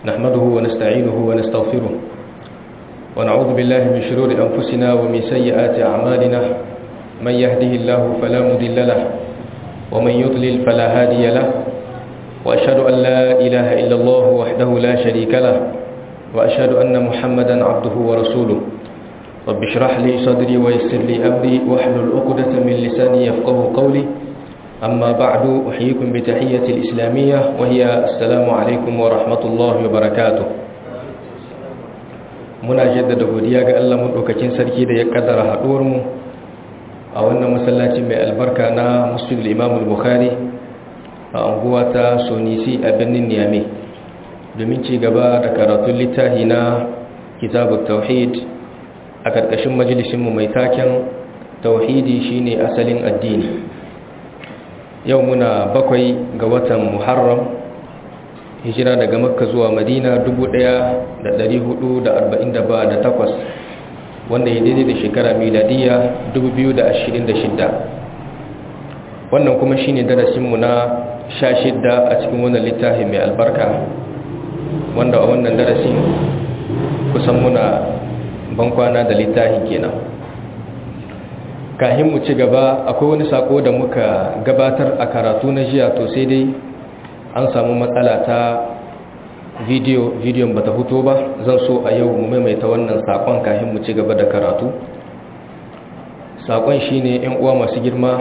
نحمده ونستعينه ونستغفره ونعوذ بالله من شرور أنفسنا ومن سيئات أعمالنا من يهده الله فلا مضل له ومن يضلل فلا هادي له وأشهد أن لا إله إلا الله وحده لا شريك له وأشهد أن محمدا عبده ورسوله رب اشرح لي صدري ويسر لي أمري واحلل عقدة من لساني يفقه قولي أما بعد أحييكم بتحية الإسلامية وهي السلام عليكم ورحمة الله وبركاته muna jaddada godiya ga Allah madaukakin sarki da ya kaddara haduwar mu a wannan masallaci mai albarka na Masjid Imam Bukhari a unguwa ta Sonisi a birnin Niamey domin ci gaba da karatun littafi na Kitabut Tauhid a karkashin majalisin mu mai taken Tauhidi shine asalin addini yau muna bakwai ga watan Muharram hijira daga makka zuwa madina 1448 wanda ya daidai da shekara miladiya 2026 wannan kuma shine darasinmu na 16 a cikin wannan littafi mai albarka wanda a wannan darasin kusan muna bankwana da littafin kenan kahin mu ci gaba akwai wani sako da muka gabatar a karatu na jiya to sai dai an samu matsala ta video bidiyon bata fito ba zan so a yau mu maimaita wannan sakon kafin mu ci gaba da karatu sakon shine yan uwa masu girma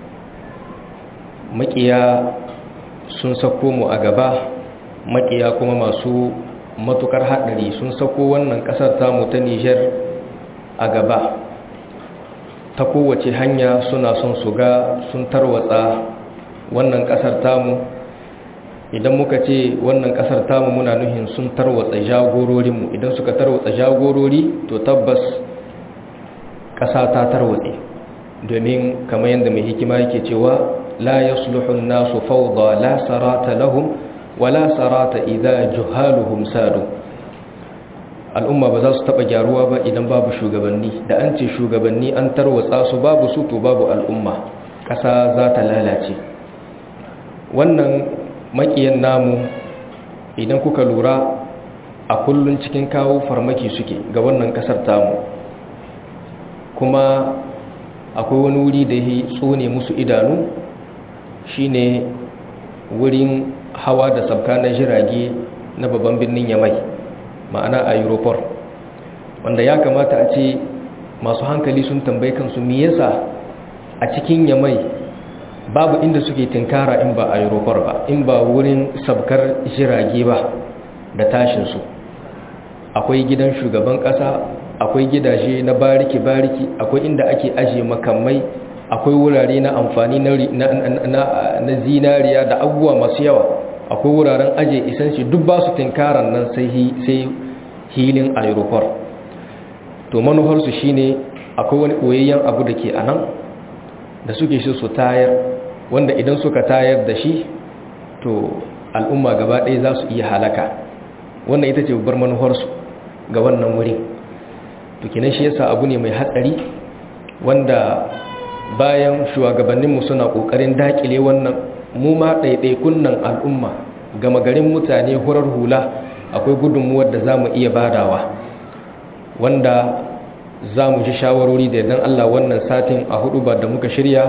makiya sun sako mu a gaba makiya kuma masu matukar hadari sun sako wannan kasar tamu ta Niger a gaba ta kowace hanya suna son su ga sun tarwatsa wannan kasar tamu idan muka ce wannan kasar tamu muna nuhin sun tarwatsa jagororinmu idan suka tarwatsa jagorori to tabbas ƙasa ta tarwatse domin kamar yadda mai hikima yake cewa la yasluhun nasu fawda la sarata lahum wa la sarata idza juhaluhum sadu al'umma ba za su taba gyaruwa ba idan babu shugabanni da an ce shugabanni an tarwatsa su babu su to babu al'umma ƙasa za ta lalace wannan makiyan namu idan kuka lura a kullun cikin kawo farmaki suke ga wannan kasar tamu kuma akwai wani wuri da ya tsone musu idanu shine wurin hawa da sabka na jirage na babban birnin yamai ma'ana a europol wanda ya kamata a ce masu hankali sun tambayi kansu me yasa a cikin yamai babu inda suke tinkara in ba a europar ba in ba wurin sabkar jirage ba da tashinsu akwai gidan shugaban kasa akwai gidaje na bariki-bariki akwai inda ake ajiye makamai akwai wurare na amfani na zinariya da abubuwa masu yawa akwai wuraren ajiye isanci duk ba su tinkaran nan sai hilin aeroport to manufarsu shine akwai wani ɓoyayyen abu da ke a nan da suke shi su tayar wanda idan suka tayar da shi to al'umma gaba ɗaya za su iya halaka wannan ita ce babbar manufarsu ga wannan wuri to kinan shi yasa abu ne mai hatsari wanda bayan shugabanninmu suna ƙoƙarin daƙile wannan mu ma ɗaiɗaikun nan al'umma gama garin mutane hurar hula akwai gudunmuwar da za mu iya badawa wanda za mu ji shawarori da idan Allah wannan satin a hudu ba da muka shirya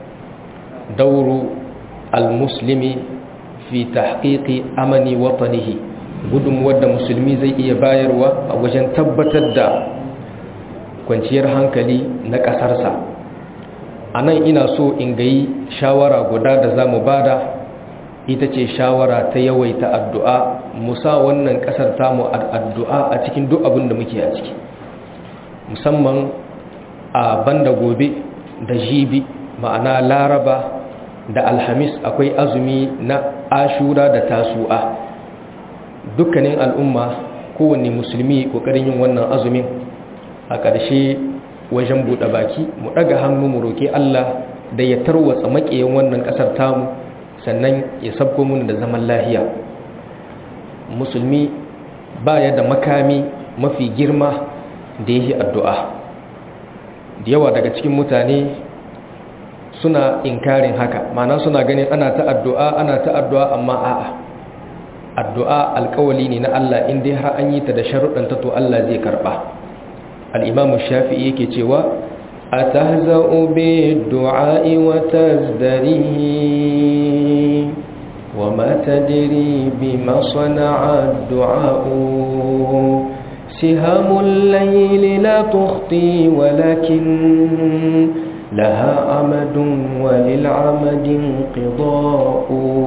dauru al-muslimi fi tahqiqi amani watanihi gudunmuwar da musulmi zai iya bayarwa a wajen tabbatar da kwanciyar hankali na ƙasarsa a nan ina so in gayi shawara guda da za mu bada ita ce shawara ta yawaita addu'a musa wannan ƙasar tamu addu'a a cikin duk abin da muke a ciki musamman a banda gobe da jibi ma'ana laraba da alhamis akwai azumi na ashura da tasu'a dukkanin al'umma kowanne musulmi kokarin yin wannan azumin a ƙarshe wajen buɗe baki mu ɗaga hannu mu roƙi Allah da ya tarwatsa maƙiyan wannan ƙasar tamu sannan ya sabko mun da zaman lahiya musulmi baya da makami mafi girma da yake addu'a da yawa daga cikin mutane suna inkarin haka mana suna ganin ana ta addu'a ana ta addu'a amma a'a addu'a alƙawali ne na Allah in dai har an yi ta da sharuɗan ta to Allah zai karɓa al-Imam Shafi'i yake cewa atahza'u bi du'a'i wa tazdarihi wa ma tadri bima sana'a ad-du'a'u سهام الليل لا تخطي ولكن لها عمد وللعمد انقضاء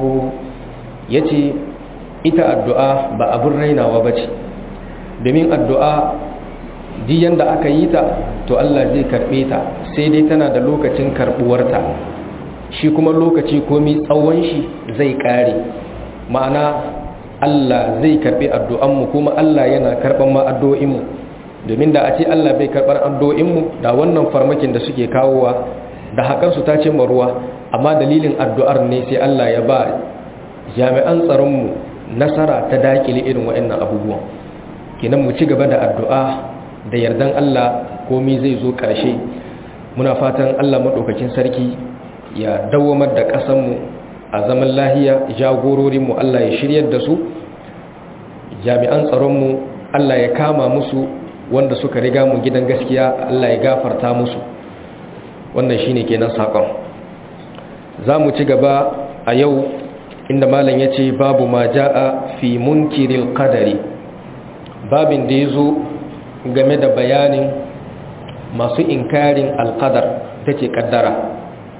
yace ita addu'a ba abin rainawa ba ce domin addu'a diyan da aka yi ta to Allah zai karɓe ta sai dai tana da lokacin karɓuwarta shi kuma lokaci komi tsawon shi zai ƙare ma'ana Allah zai karbi addu'anmu kuma Allah yana karban ma addu'o'inmu domin da a ce Allah bai karbar addu'o'inmu da wannan farmakin da suke kawowa da hakan su ta cimma ruwa amma dalilin addu'ar ne sai Allah ya ba jami'an tsaronmu nasara ta dakile irin waɗannan abubuwan kenan mu ci gaba da addu'a da yardan Allah komai zai zo ƙarshe muna fatan Allah maɗaukakin sarki ya dawamar da ƙasanmu a zaman lahiya jagororinmu Allah ya shiryar da su jami'an tsaronmu Allah ya kama musu wanda suka riga mu gidan gaskiya Allah ya gafarta musu wannan shine kenan sakon za mu ci gaba a yau inda malam ya ce babu ma ja'a fi munkiril qadari babin da ya zo game da bayanin masu inkarin alqadar ta ce kaddara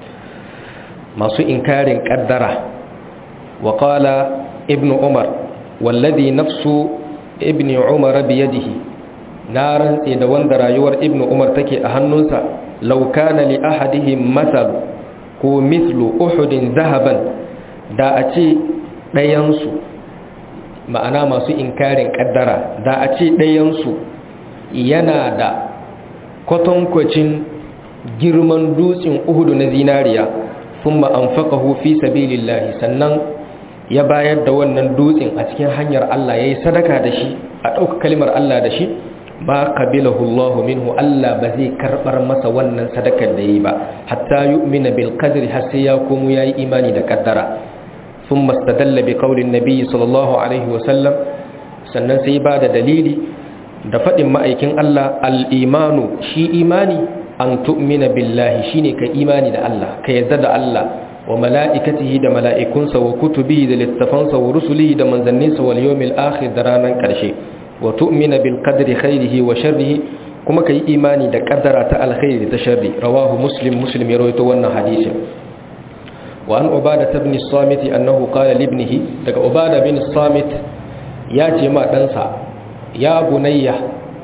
masu inkarin kaddara wa qala ibn umar wallazi nafsu ibn umar biyadihi na rantse da wanda rayuwar ibn umar take a hannunsa law kana li ahadihim mathal ko mithlu uhudin zahaban da a ce ɗayansu ma'ana masu inkarin kaddara da a ce ɗayansu yana da kwatankwacin girman dutsen uhudu na zinariya sun ma'amfakahu fi sabilillahi sannan ya bayar da wannan dutsen a cikin hanyar Allah ya yi sadaka da shi a ɗauka kalimar Allah da shi ba qabilahu Allah minhu Allah ba zai karɓar masa wannan sadakar da yi ba hatta yu'mina bil qadri har sai ya komo yayi imani da kaddara thumma istadalla bi qawlin nabiy sallallahu alaihi wa sallam sannan sai ba da dalili da faɗin ma'aikin Allah al-imanu shi imani an tu'mina billahi shine ka imani da Allah ka yarda da Allah wa mala'ikatihi da mala'ikunsa wa kutubihi da littafansa wa rusulihi da manzanninsa wal yawmil akhir da ranar ƙarshe wa tu'mina bil qadri khairihi wa sharrihi kuma kai imani da kaddara ta alkhairi ta sharri rawahu muslim muslim ya rawaito wannan hadisi wa an ubada ibn samit annahu qala li ibnihi daga ubada bin samit ya ce ma ɗansa ya bunayya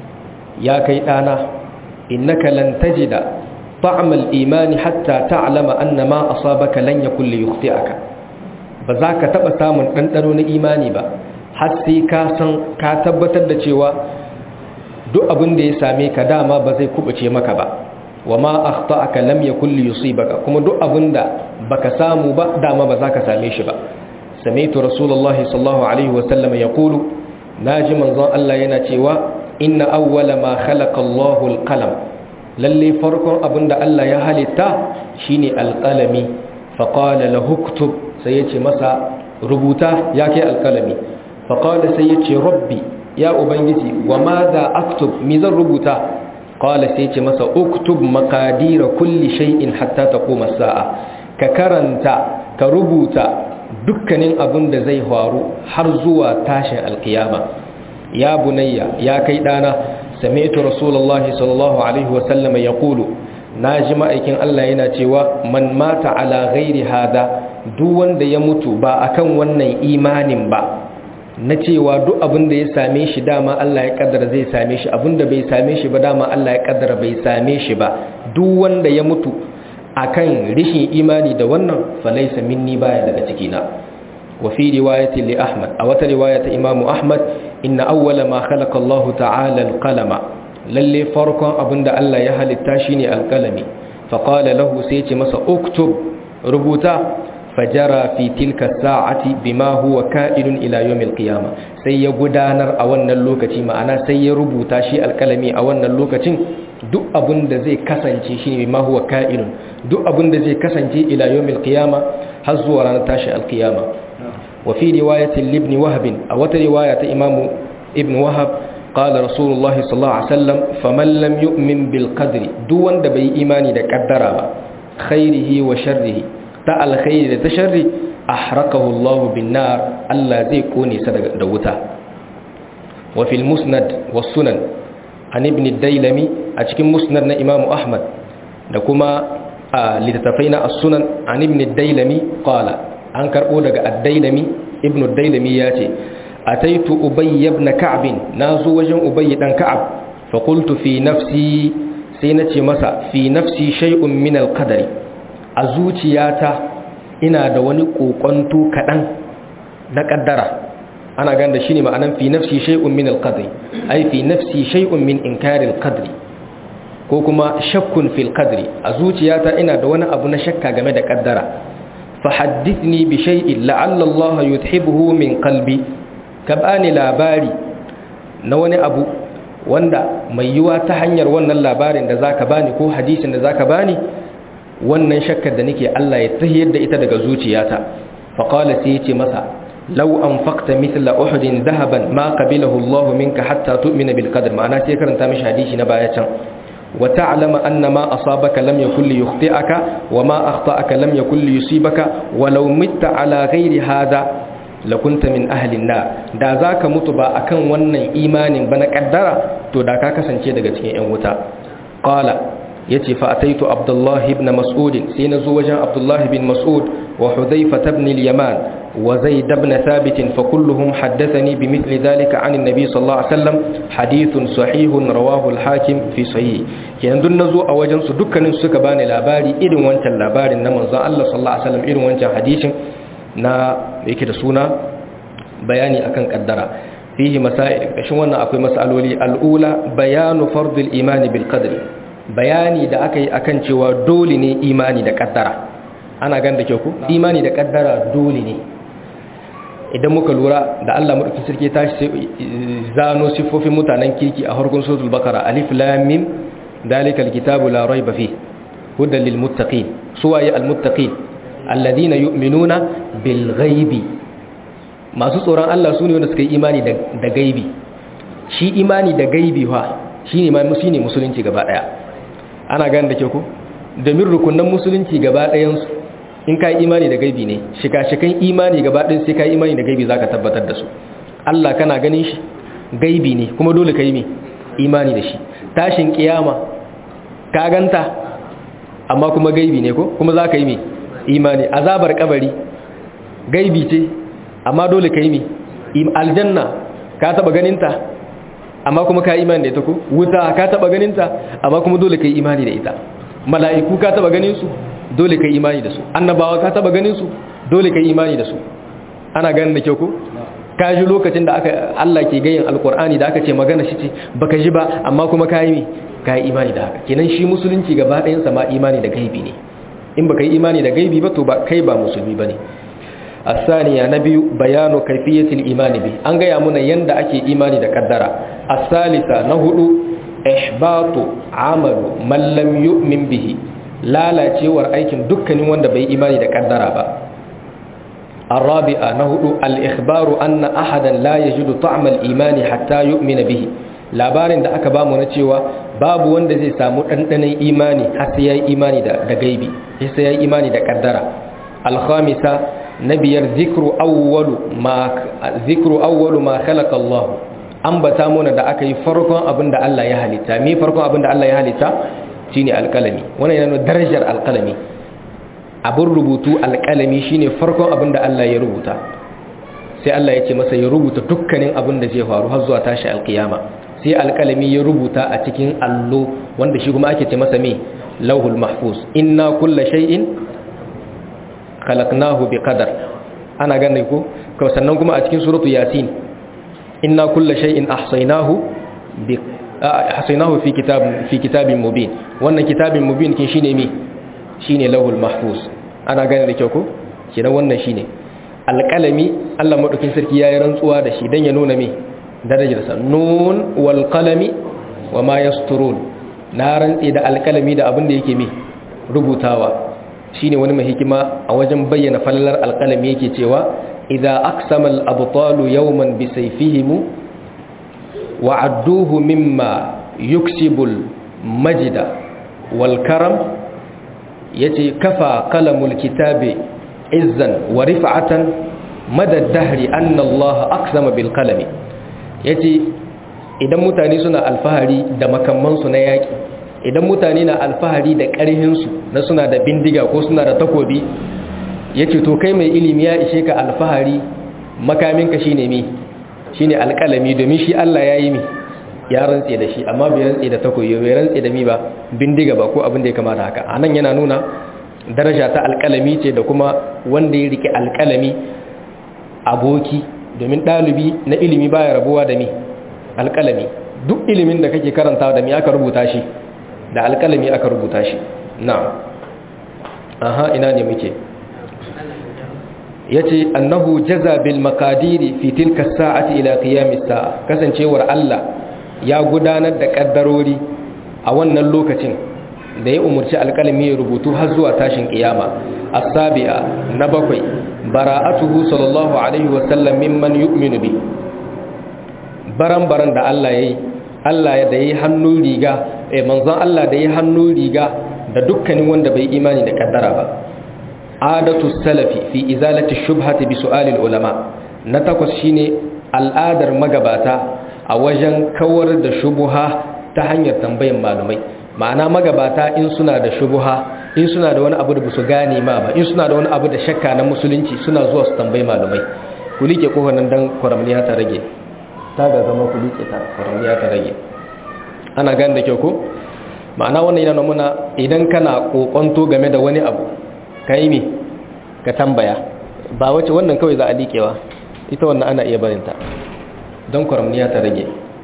ya kai ɗana innaka lan tajida طعم الإيمان حتى تعلم أن ما أصابك لن يكن ليخطئك بذاك تبا سامن دندنو na imani ba har sai ka san ka tabbatar da cewa duk abin da ya same ka dama ba zai kubuce maka ba wama akhta'aka lam yakul yusibaka kuma duk abin da baka samu ba dama ba za ka same shi ba sami'tu rasulullahi sallallahu alaihi wa sallam yaqulu naji manzon Allah yana cewa inna awwala ma khalaqa Allahu al-qalam lalle farkon abin da Allah ya halitta shine alƙalami faƙala lahuktub sai ya ce masa rubuta ya kai alƙalami faƙala sai ya ce rabbi ya ubangiji wa ma za aktub mi zan rubuta ƙala sai ce masa uktub makadira kulli shay'in hatta ta koma sa'a ka karanta ka rubuta dukkanin abin da zai faru har zuwa tashin alkiyama ya bunayya ya kai ɗana سمعت رسول الله صلى الله عليه وسلم يقول ناجم aikin Allah yana cewa man mata ala ghairi hada duk wanda ya mutu ba akan wannan imanin ba na cewa duk abin da ya same shi dama Allah ya kaddara zai same shi abin da bai same shi ba dama Allah ya kaddara bai same shi ba duk wanda ya mutu akan rishin imani da wannan falaysa minni baya daga cikina وفي رواية لأحمد أو رواية إمام أحمد إن أول ما خلق الله تعالى القلم للي فرقا أبند ألا يهل التاشيني القلم فقال له سيتي مسا اكتب ربوتا فجرى في تلك الساعة بما هو كائن إلى يوم القيامة سي يقدانر أولنا اللوكة معنا سي ربوتا شي القلمي أولنا اللوكة duk abin da zai kasance shi ne ma huwa ka'inun duk abin da zai kasance ila yawmil qiyama har zuwa ranar tashi alqiyama wa fi riwayatin ibn wahab a wata riwaya ta imamu ibn wahab قال رسول الله صلى الله عليه وسلم فمن لم يؤمن بالقدر دو wanda bai imani da kaddara ba khairihi wa sharrihi ta alkhairi da ta sharri ahraqahu Allah bin nar Allah zai kone sa da wuta wa fil musnad was sunan an ibn ad-dailami a cikin musnad na Imam Ahmad da kuma a littattafai na as-sunan an ibn ad-dailami qala an karbo daga ad-dailami ibn ad-dailami yace أتيت أبي بن كعب نازو وجن أبي بن كعب فقلت في نفسي سينتي مسا في نفسي شيء من القدر أزوتياتا إنا دواني قوقنتو كدن نقدر أنا قاند شيني معنى في نفسي شيء من القدر أي في نفسي شيء من إنكار القدر كوكما شك في القدر أزوتياتا إنا دواني أبو نشكا جمد قدر فحدثني بشيء لعل الله يذهبه من قلبي ka bani labari na wani abu wanda mai yiwa ta hanyar wannan labarin da zaka bani ko hadisin da zaka bani wannan shakkar da nake Allah ya tahiyar da ita daga zuciyata fa qala sai yace masa law anfaqta mithla uhudin dhahaban ma qabilahu Allah minka hatta tu'mina bil qadr ma'ana sai karanta mishi hadisi na baya can wa ta'lama anna ma asabaka lam yakul li yukhti'aka wa ma akhta'aka lam yakul li yusibaka walau mitta ala ghairi hadha lakunta min ahlin na da za ka mutu ba akan wannan imanin ba na kaddara to da ka kasance daga cikin 'yan wuta ƙala ya ce fa'ataitu abdullahi ibn mas'udin sai na zo wajen abdullahi bin mas'ud wa hudhaifa ibn al-yaman wa zaid ibn thabit fa kulluhum haddathani bi mithli dhalika an an-nabi sallallahu alaihi wasallam hadithun sahihun rawahu al-hakim fi sahih kenan dun nazo a wajen su dukkanin suka bani labari irin wancan labarin na manzon Allah sallallahu alaihi wasallam irin wancan hadisin na yake da suna bayani akan kaddara fihi masail kashin wannan akwai masaloli al'ula bayanu fardul imani bil qadri bayani da aka yi akan cewa dole ne imani da kaddara ana gan da ke ku imani da kaddara dole ne idan muka lura da Allah madaukakin sarki ta zano sifofin mutanen kirki a harkun suratul bakara alif lam mim dalikal kitabu la rayba fi hudan lil muttaqin suwaye al muttaqin alladina yu'minuna bil ghaibi masu tsoron Allah sune wanda suka yi imani da gaibi shi imani da gaibi fa shine ma shine musulunci gaba daya ana gane da ke ku domin rukunan musulunci gaba ɗayan su in kai imani da gaibi ne shika-shikan imani gaba ɗayan sai kai imani da gaibi zaka tabbatar da su Allah kana ganin shi gaibi ne kuma dole ka yi me imani da shi tashin kiyama ka ganta amma kuma gaibi ne ko kuma za ka yi me imani azabar kabari gaibi ce amma dole ka yi mi aljanna ka taba ganinta amma kuma ka imani da ita ko wuta ka taba ganinta amma kuma dole ka yi imani da ita mala'iku ka taba ganin su dole ka yi imani da su annabawa ka taba ganin su dole ka yi imani da su ana ganin da kyau ko ka ji lokacin da aka Allah ke gayin alkur'ani da aka ce magana shi ce baka ji ba amma kuma ka yi ka yi imani da haka kenan shi musulunci gaba ɗayan sa ma imani da gaibi ne in baka yi imani da gaibi ba to ba kai ba musulmi bane asaniya na biyu bayanu kaifiyatil imani bi an gaya muna yanda ake imani da kaddara asalisa na hudu ihbatu amalu man lam yu'min bihi lalacewar aikin dukkanin wanda bai imani da kaddara ba الرابعة نهد الإخبار أن أحدا لا يجد طعم الإيمان حتى يؤمن به labarin da aka bamu na cewa babu wanda zai samu ɗanɗanon imani har sai ya yi imani da gaibi sai ya yi imani da ƙaddara alhamisa na biyar zikru awwalu ma zikru awwalu ma khalaqa Allah ambata muna da aka yi farkon abin da Allah ya halitta me farkon abin da Allah ya halitta shine alƙalami wannan yana darajar alƙalami abin rubutu alƙalami shine farkon abin da Allah ya rubuta sai Allah ya ce masa ya rubuta dukkanin abin da zai faru har zuwa tashi alƙiyama sai alƙalami ya rubuta a cikin allo wanda shi kuma ake ce masa me lauhul mahfuz inna kulla shay'in khalaqnahu biqadar ana ganin ko sannan kuma a cikin suratu yasin inna kulla shay'in ahsaynahu bi ahsaynahu fi kitab fi kitabin mubin wannan kitabin mubin kin shine me shine lauhul mahfuz ana ganin da kyau ko kidan wannan shine alƙalami Allah madaukin sarki yayi rantsuwa da shi dan ya nuna me darajarsa nun wal qalami wa ma yasturun na rantsi da alkalami da abin da yake mi rubutawa shine wani mai hikima a wajen bayyana falalar alkalami yake cewa idza aqsama al-abtalu yawman bi sayfihim wa adduhu mimma yuksibu al-majda wal karam yace kafa qalamul kitabi izzan wa rif'atan mada dahri anna Allah aqsama bil qalami yace idan mutane suna alfahari da makamansu na yaki idan mutane na alfahari da ƙarhinsu na suna da bindiga ko suna da takobi yace to kai mai ilimi ya ishe ka alfahari makaminka shine mi shine alƙalami domin shi Allah yayi mi ya rantse da shi amma bai rantse da takobi bai rantse da mi ba bindiga ba ko abin da ya kamata haka anan yana nuna daraja ta alƙalami ce da kuma wanda ya rike alƙalami aboki domin ɗalibi na ilimi baya rabuwa da mi alƙalami duk ilimin da kake karanta da mi aka rubuta shi da alƙalami aka rubuta shi na aha ina ne muke yace annahu jaza bil maqadiri fi tilka sa'ati ila qiyamis sa'a kasancewar Allah ya gudanar da kaddarori a wannan lokacin da ya umurci alƙalami ya rubutu har zuwa tashin kiyama as-sabi'a na bakwai bara'atuhu sallallahu alaihi wa sallam mimman yu'minu bi baran-baran da Allah yayi Allah da yayi hannu riga eh manzon Allah da yayi hannu riga da dukkanin wanda bai imani da kaddara ba adatu salafi fi izalati shubhati bi su'alil ulama na takwas shine al'adar magabata a wajen kawar da shubuha ta hanyar tambayan malumai ma'ana magabata in suna da shubuha in suna da wani abu da su gane ma ba in suna da wani abu da shakka na musulunci suna zuwa su tambayi malumai ku like kofar nan dan kwaramniya ta rage ta ga zama ku like ta kwaramniya ta rage ana gane da kyau ko ma'ana wannan yana nuna idan kana kokonto game da wani abu ka yi mi ka tambaya ba wace wannan kawai za a liƙewa ita wannan ana iya barinta don kwaramniya ta rage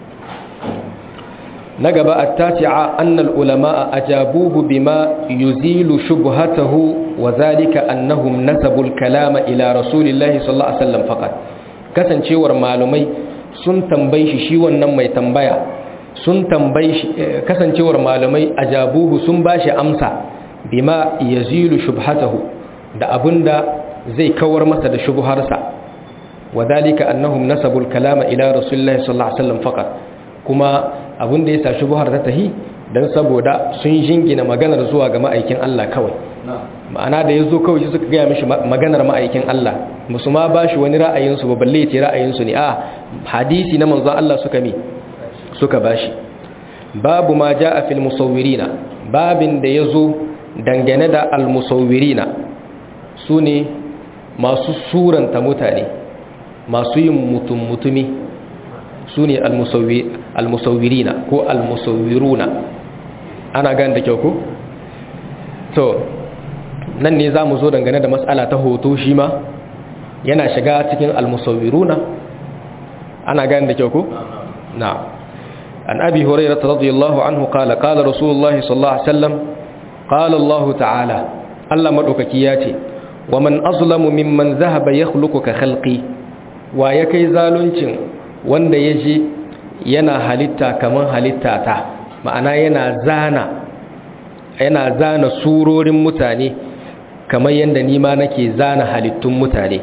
na gaba a taci'a annal ulama a ajabuhu bima yuzilu shubhatahu wa zalika annahum nasabul kalama ila rasulillahi sallallahu alaihi wasallam faqat kasancewar malumai sun tambayi shi shi wannan mai tambaya sun tambayi shi kasancewar malumai ajabuhu sun bashi amsa bima yazilu shubhatahu da abinda zai kawar masa da shubharsa wadhalika annahum nasabul kalama ila rasulillahi sallallahu alaihi wasallam faqat kuma abinda ya sa shubhar ta tahi dan saboda sun jingina maganar zuwa ga ma'aikin Allah kawai ma'ana da yazo kawai suka ga mishi maganar ma'aikin Allah musu ma bashi wani ra'ayin su ba balle ce ra'ayin su ne a hadisi na manzon Allah suka mi suka bashi babu ma jaa fil musawwirina babin da yazo dangane da almusawirina su ne masu suranta mutane masu yin mutum mutumi su ne almusawirina ko almusawiruna ana gan da kyau ko? to nan ne za mu zo dangane da matsala ta hoto shi ma yana shiga cikin almusawiruna ana gan da kyau ko? na an abi hurairata radiyallahu anhu kala kala rasulullahi sallallahu alaihi wasallam قال الله تعالى الله مدوكaki yace wa man azlamu mimman zahaba yakhluqu ka khalqi wa yake zaluncin wanda yaje yana halitta kaman halitta ta ma'ana yana zana yana zana surorin mutane kamar yanda ni ma nake zana halittun mutane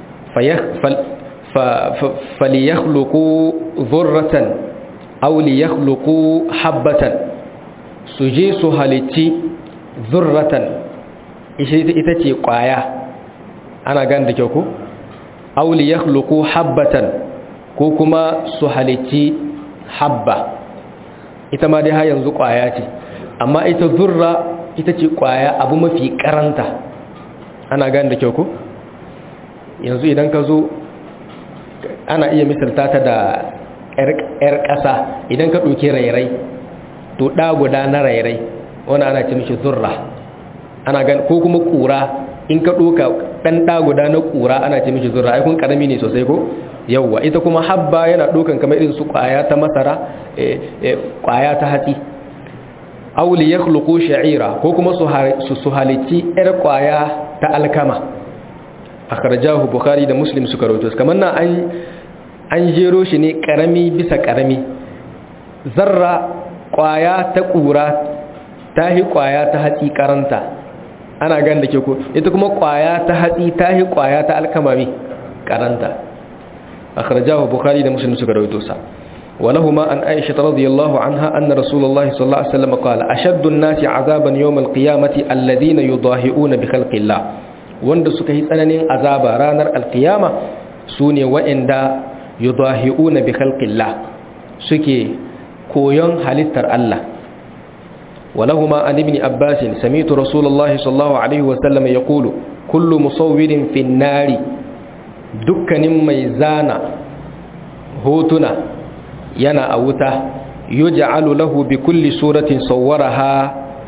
falyakhluqu dhurratan aw liyakhluqu habatan suje su halitti zurratan ita ce kwaya ana gan da kyau ko auli ya habbatan ko kuma su halicci habba ita ma dai har yanzu kwaya ce amma ita zurra ita ce kwaya abu mafi karanta ana gan da kyau ko yanzu idan ka zo ana iya misalta ta da 'yar ƙasa idan ka ɗauki rairai to ɗa guda na rairai wani ana ce mishi zurra ana gan ko kuma kura in ka doka dan da guda na kura ana ce mishi zurra ai kun karami ne sosai ko yawa ita kuma habba yana dokan kamar irin su kwaya ta masara kwaya ta hatsi aw li yakhluqu sha'ira ko kuma su su halici yar kwaya ta alkama akhrajahu bukhari da muslim suka rawaito kamar nan an an jero shi ne karami bisa karami zarra kwaya ta kura ta hi kwaya ta hatsi karanta ana gan da ke ko ita kuma kwaya ta hatsi ta hi kwaya ta alkamami karanta akhrajahu bukhari da muslim suka rawaito sa ولهما عن عائشة رضي الله عنها أن رسول الله صلى الله عليه وسلم قال أشد الناس عذابا يوم القيامة الذين يضاهئون بخلق الله wanda suka yi tsananin azaba ranar alkiyama su ne wa'inda yudahi'una bi khalqillah suke koyon halittar Allah walahuma an ibn abbas sami'tu rasulullah sallallahu alaihi wa sallam yaqulu kullu musawwirin fin nari dukkanin mai zana hotuna yana a wuta yuj'alu lahu bi kulli suratin sawwaraha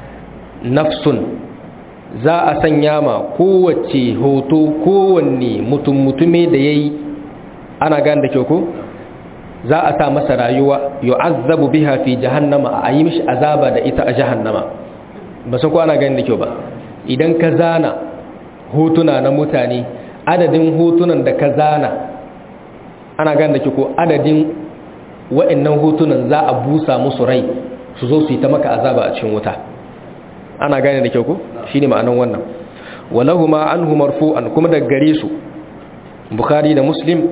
nafsun za a sanya ma kowace hoto kowanne mutum mutume da yayi ana gan da kyau ko za a sa masa rayuwa yu'azzabu biha fi jahannama a yi mishi azaba da ita a jahannama ba san ko ana gan da kyau ba idan ka zana hotuna na mutane adadin hotunan da ka zana ana gan da kyau ko adadin wa'annan hotunan za a busa musu rai su zo su yi ta maka azaba a cikin wuta ana gane da kyau ko shine ma'anan wannan walahuma anhu marfu'an kuma daga gare su bukhari da muslim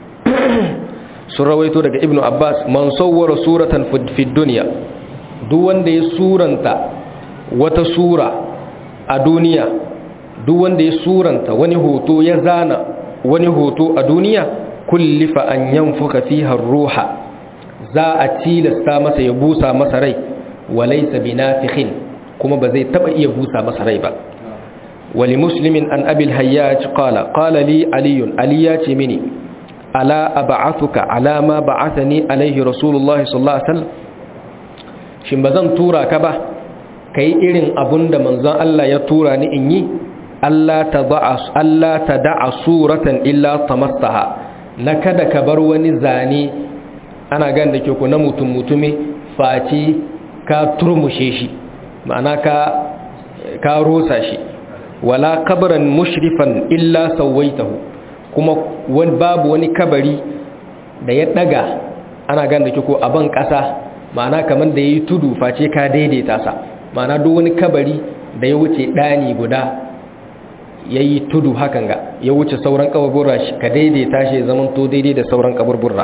sun rawaito daga ibnu abbas man sawwara suratan fi dunya duk wanda ya suranta wata sura a duniya duk wanda ya suranta wani hoto ya zana wani hoto a duniya kullifa an yanfuka fiha ruha za a tilasta masa ya busa masa rai walaysa binafikhin kuma ba zai taba iya busa masa rai ba wali muslimin an abil hayyaj qala qala li aliyun aliya ce mini ala ab'athuka ala ma ba'athani alaihi rasulullahi sallallahu alaihi wasallam shin bazan tura ka ba kai irin abunda manzon Allah ya tura ni in yi Allah tada'a Allah tada'a suratan illa tamassaha na kada ka bar wani zane ana gan da ke ku na mutum mutume face ka turmushe shi ma'ana ka ka rosa shi wala kabran mushrifan illa sawaitahu kuma wani babu wani kabari da ya daga ana gan da ke ko aban kasa ma'ana kamar da yayi tudu face ka daidaita sa ma'ana duk wani kabari da ya wuce dani guda yayi tudu hakan ga ya wuce sauran kaburburra shi ka daidaita shi zaman to daidai da sauran kaburburra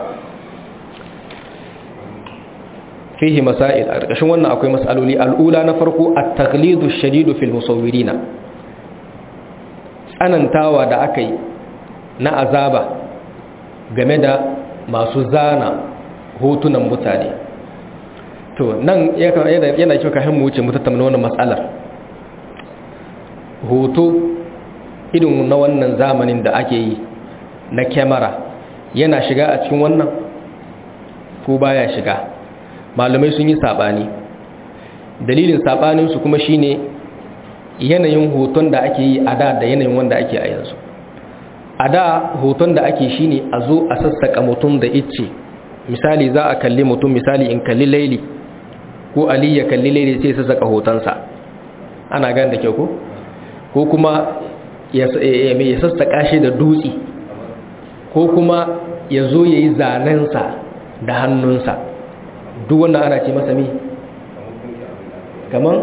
fihi masail a ƙarƙashin wannan akwai mas'aloli al'ula na farko at-taghlidu shadidu fil musawwirina tsanantawa da aka yi na azaba game da masu zana hotunan mutane to nan yana kyau ka mu wuce mu tattauna wannan matsalar hoto irin na wannan zamanin da ake yi na kyamara yana shiga a cikin wannan ko baya shiga malamai sun yi saɓani dalilin saɓaninsu kuma shine yanayin hoton da ake yi a da da yanayin wanda ake a yanzu a da hoton da ake shine a zo a sassaka mutum da icce misali za a kalli mutum misali in kalli laili ko ali ya kalli laili sai sassaka hotonsa ana gan da kyau ko ko kuma ya sassaka shi da dutse ko kuma ya zo ya yi zanensa da hannunsa duk wannan ana ce masa mi kaman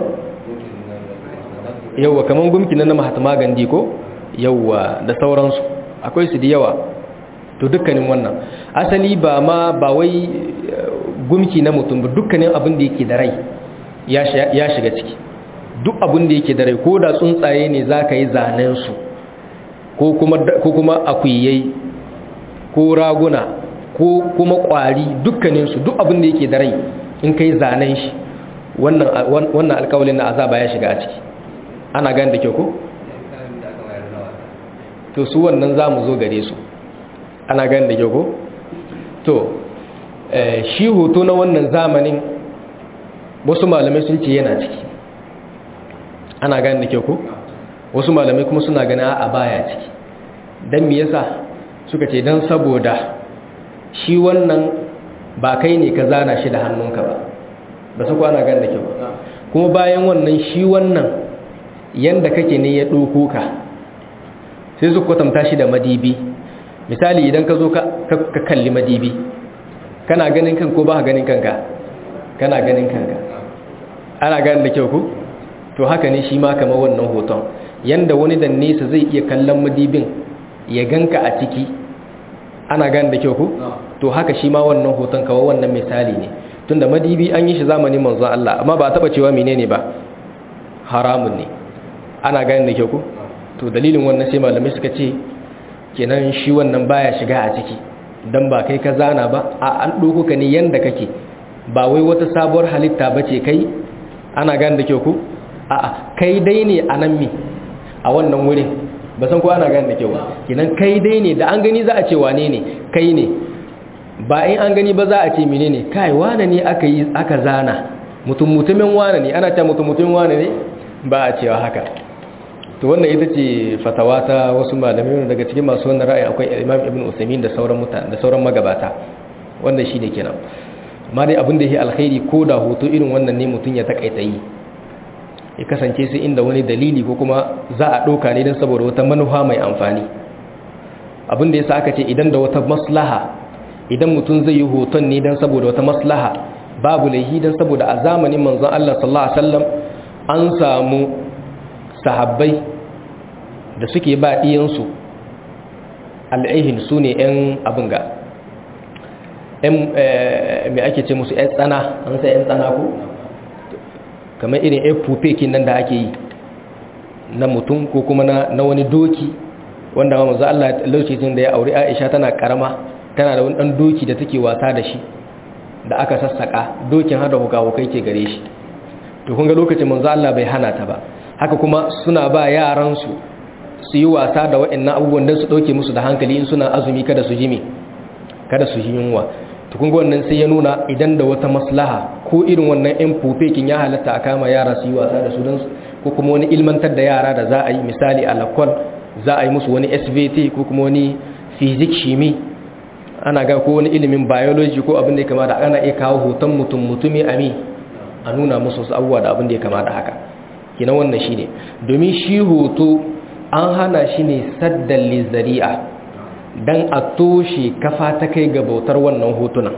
yauwa kaman gumki na mahatma gandi ko yauwa da sauransu akwai su da yawa to dukkanin wannan asali ba ma ba wai gumki na mutum ba dukkanin abin da yake da rai ya shiga ciki duk abin da yake da rai ko da tsuntsaye ne za ka yi zanensu ko kuma akuyai ko raguna ko kuma kwari dukkaninsu duk abin da yake da rai in ka yi zanen shi wannan alkawalin na azaba ya shiga a ciki ana gani da kyau ko? to su wannan za mu zo gare su ana gani da kyau ko? to shi hoto na wannan zamanin wasu malamai sun ce yana ciki ana gani da kyau ko? wasu malamai kuma suna gani a baya ciki don me yasa suka ce don saboda shi wannan ba kai ne ka zana shi da hannunka ba ba su kwana gan da kyau kuma bayan wannan shi wannan yanda kake ne ya ɗoko ka sai su kwatanta shi da madibi misali idan ka zo ka kalli madibi kana ganin kan ko ba ganin kanka kana ganin kanka ana ganin da kyau ku to haka ne shi ma kamar wannan hoton yanda wani da nesa zai iya kallon madibin ya ganka a ciki ana gane da kyau ku to haka shi ma wannan hoton kawo wannan misali ne tunda madibi an yi shi zamanin manzon Allah amma ba taba cewa menene ba haramun ne ana gane da kyau ku to dalilin wannan sai malamai suka ce kenan shi wannan baya shiga a ciki dan ba kai ka zana ba a an doko ka ne yanda kake ba wai wata sabuwar halitta bace kai ana gane da kyau ku a kai dai ne a nan mi a wannan wurin ba san ko ana gane da kyau kenan kai dai ne da an gani za a ce wane ne kai ne ba in an gani ba za a ce menene kai wane ne aka yi aka zana mutum mutumin wane ne ana ta mutum mutumin wane ne ba a cewa haka to wannan ita ce fatawa ta wasu malamai daga cikin masu wannan ra'ayi akwai Imam Ibn Uthaymeen da sauran mutane da sauran magabata wannan shine kenan amma dai abin da yake alkhairi ko da hoto irin wannan ne mutun ya takaita yi ya kasance sai inda wani dalili ko kuma za a ɗauka ne don saboda wata manufa mai amfani abin da yasa aka ce idan da wata maslaha idan mutum zai yi hoton ne don saboda wata maslaha babu laihi don saboda a zamanin manzon Allah sallallahu alaihi wasallam an samu sahabbai da suke ba ɗiyansu al'ihin su ne 'yan abin ga mai ake ce musu 'yan tsana an sai 'yan tsana ku kamar irin 'yan fufekin nan da ake yi na mutum ko kuma na wani doki wanda ma mazu Allah lokacin da ya auri Aisha tana karama tana da wani dan doki da take wasa da shi da aka sassaka dokin hada hukahukai ke gare shi to kun ga lokacin manzo Allah bai hana ta ba haka kuma suna ba yaran su su yi wasa da waɗannan abubuwan dan su dauke musu da hankali in suna azumi kada su jimi kada su ji yunwa to kun ga wannan sai ya nuna idan da wata maslaha ko irin wannan yan fufekin ya halatta a kama yara su yi wasa da su dan ko kuma wani ilmantar da yara da za a yi misali a lakon za a yi musu wani svt ko kuma wani fizik shimi ana ga ko wani ilimin biology ko abin da ya kama da ana iya kawo hoton mutum mutumi ami a nuna musu wasu abubuwa da abin da ya kama da haka kina wannan shi ne domin shi hoto an hana shi ne saddan lizari'a don a toshe kafa ta kai ga bautar wannan hotunan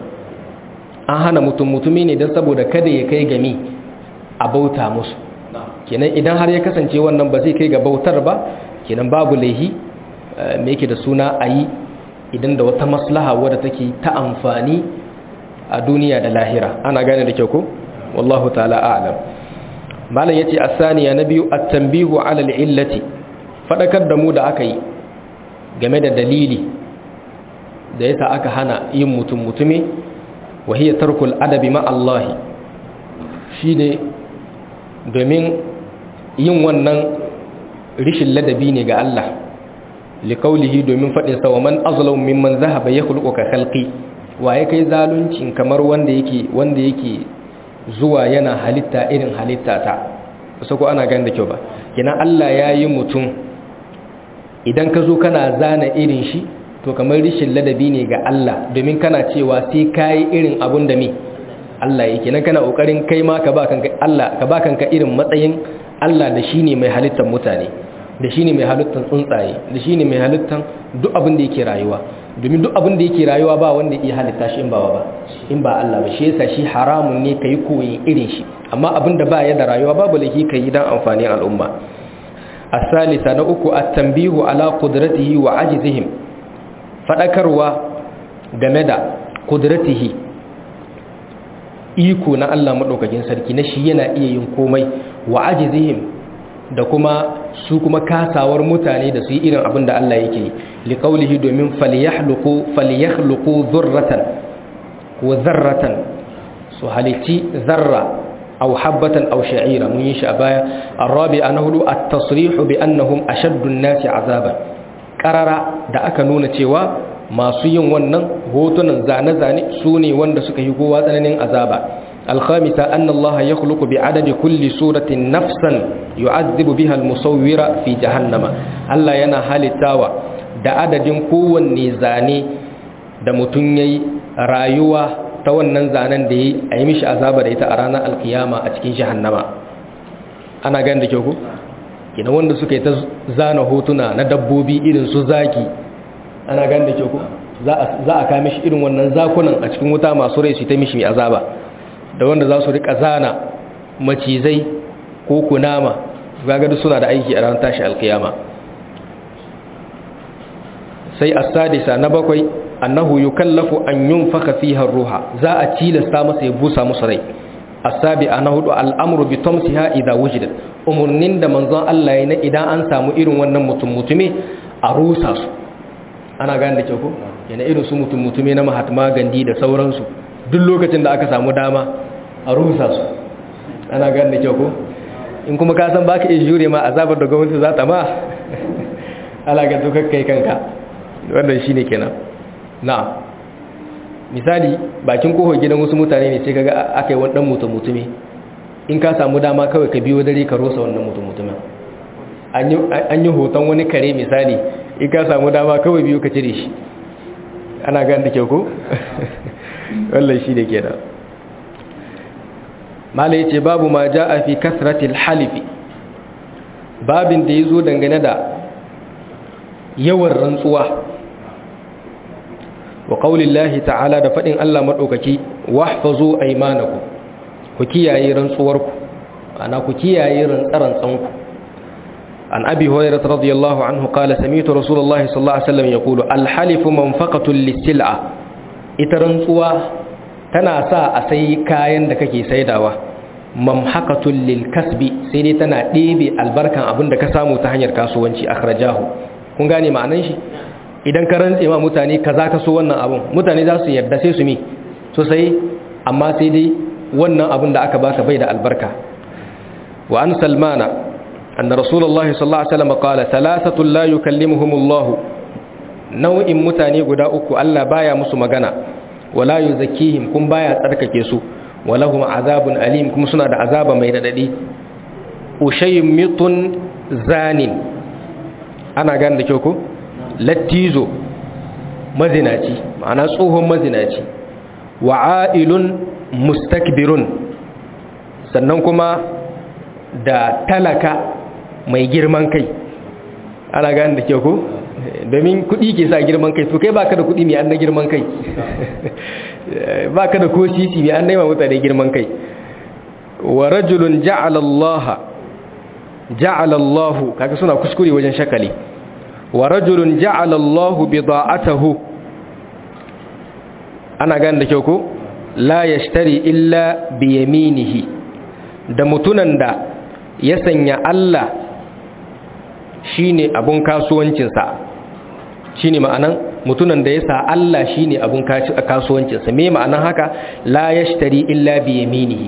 an hana mutum mutumi ne don saboda kada ya kai gami a bauta musu kenan idan har ya kasance wannan ba zai kai ga bautar ba kenan babu laihi me yake da suna a yi idan da wata maslaha wadda take ta amfani a duniya da lahira ana gane da kyau ko wallahu ta'ala a'lam malam yace asaniya na biyu at-tanbihu 'ala al-illati fadakar da mu da aka yi game da dalili da yasa aka hana yin mutum mutumi wa hiya tarkul adabi ma Allah shine domin yin wannan rishin ladabi ne ga Allah liqaulihi domin fadin sa wa man azlamu mimman zahaba yakhluqu ka khalqi waye kai zaluncin kamar wanda yake wanda yake zuwa yana halitta irin halitta ta ko ana ganin da kyau ba kina Allah yayi mutum idan ka zo kana zana irin shi to kamar rishin ladabi ne ga Allah domin kana cewa sai kai irin abun da me Allah yake nan kana kokarin kai ma ka ba kanka Allah ka ba kanka irin matsayin Allah da shine mai halittar mutane da shine mai halittar tsuntsaye da shine mai halittar duk abin da yake rayuwa domin duk abin da yake rayuwa ba wanda yake halitta shi in ba ba in ba Allah ba shi yasa shi haramun ne kai koyi irin shi amma abin da ba ya da rayuwa babu laifi kai dan amfanin al'umma asalisa na uku at-tanbihu ala qudratihi wa ajzihim fadakarwa game da qudratihi iko na Allah madaukakin sarki na shi yana iya yin komai wa ajzihim da kuma su kuma kasawar mutane da su yi irin abin da Allah yake yi liqaulihi domin falyahluqu falyakhluqu dhurratan wa dharratan su halitti zarra aw habatan aw sha'ira mun yi shi a baya arabi anahu at-tasrihu bi annahum ashaddu an-nasi azaban qarara da aka nuna cewa masu yin wannan hotunan zane-zane su ne wanda suka yi kowa tsananin azaba الخامسة أن الله يخلق بعدد كل سورة نفسا يعذب بها المصور في جهنم الله ينا حال التاوى da adadin kowanne zane da mutum ya yi rayuwa ta wannan zanen da ya yi a yi mishi azaba da ita a ranar alkiyama a cikin jahannama ana gani da kyau ku? gina wanda suka yi ta zana hotuna na dabbobi irin su zaki ana gani da kyau ku? za a kame shi irin wannan zakunan a cikin wuta masu rai su ta mishi azaba da wanda za su rika zana macizai ko kunama gagadu suna da aiki a ran tashi alkiyama sai as-sadisa na bakwai annahu yukallafu an yunfaka fiha ruha za a tilasta masa ya busa musu rai asabi ana hudu al'amru bi tamsiha idza wujidat umurnin da manzon Allah ya na idan an samu irin wannan mutum mutume a rusa su ana gane da kyau ko yana irin su mutum mutume na Mahatma Gandhi da sauransu duk lokacin da aka samu dama a rusa su ana gane da kyau ko in kuma ka san baka iya jure ma azabar da gwamnati za ta ma ala ga dokar kai kanka wannan shine kenan na'am misali bakin kofar gidan wasu mutane ne sai kaga aka yi wani dan mutum mutume in ka samu dama kawai ka biyo dare ka rosa wannan mutum mutumin an yi hoton wani kare misali in ka samu dama kawai biyo ka cire shi ana gan da kyau ko wallan shi da ke da mala ya ce babu ma ja a fi kasratil halifi babin da ya zo dangane da yawan rantsuwa wa qaulillahi ta'ala da fadin Allah madaukaki wahfazu aymanakum ku kiyaye rantsuwarku ana ku kiyaye rantsarantsanku an abi hurairah radiyallahu anhu qala sami'tu rasulullahi sallallahu alaihi wasallam yaqulu al-halifu manfaqatun lis-sil'a ita rantsuwa tana sa a sai kayan da kake saidawa mamhaqatun lil-kasbi sai dai tana ɗebe albarkan abin da ka samu ta hanyar kasuwanci akhrajahu kun gane ma'anan shi idan ka rantse ma mutane kaza ka so wannan abun mutane za su yarda sai su mi so sai amma sai dai wannan abun da aka baka bai da albarka wa an salmana anna rasulullahi sallallahu alaihi wasallam qala thalathatu la yukallimuhumullahu nau'in mutane guda uku Allah baya musu magana wala yuzakkihim kun baya tsarkake su walahum azabun alim kuma suna da azaba mai radadi ushaymitun zanin ana gane da kyau ko lattizo mazinaci ma'ana tsohon mazinaci wa'ailun mustakbirun sannan kuma da talaka mai girman kai ana gane da kyau ko domin kudi ke sa girman kai to kai baka da kudi mai an na girman kai baka da ko sisi mai an naima mutane girman kai wa rajulun ja'ala Allah ja'ala Allah kaga suna kuskure wajen shakali wa rajulun ja'ala Allah bida'atahu ana gane da kyau ko la yashtari illa bi yaminihi da mutunan da ya sanya Allah shine abun kasuwancinsa shine ma'anan mutunan da ya sa Allah shine abun kasuwancinsa me ma'anan haka la yashtari illa bi yaminihi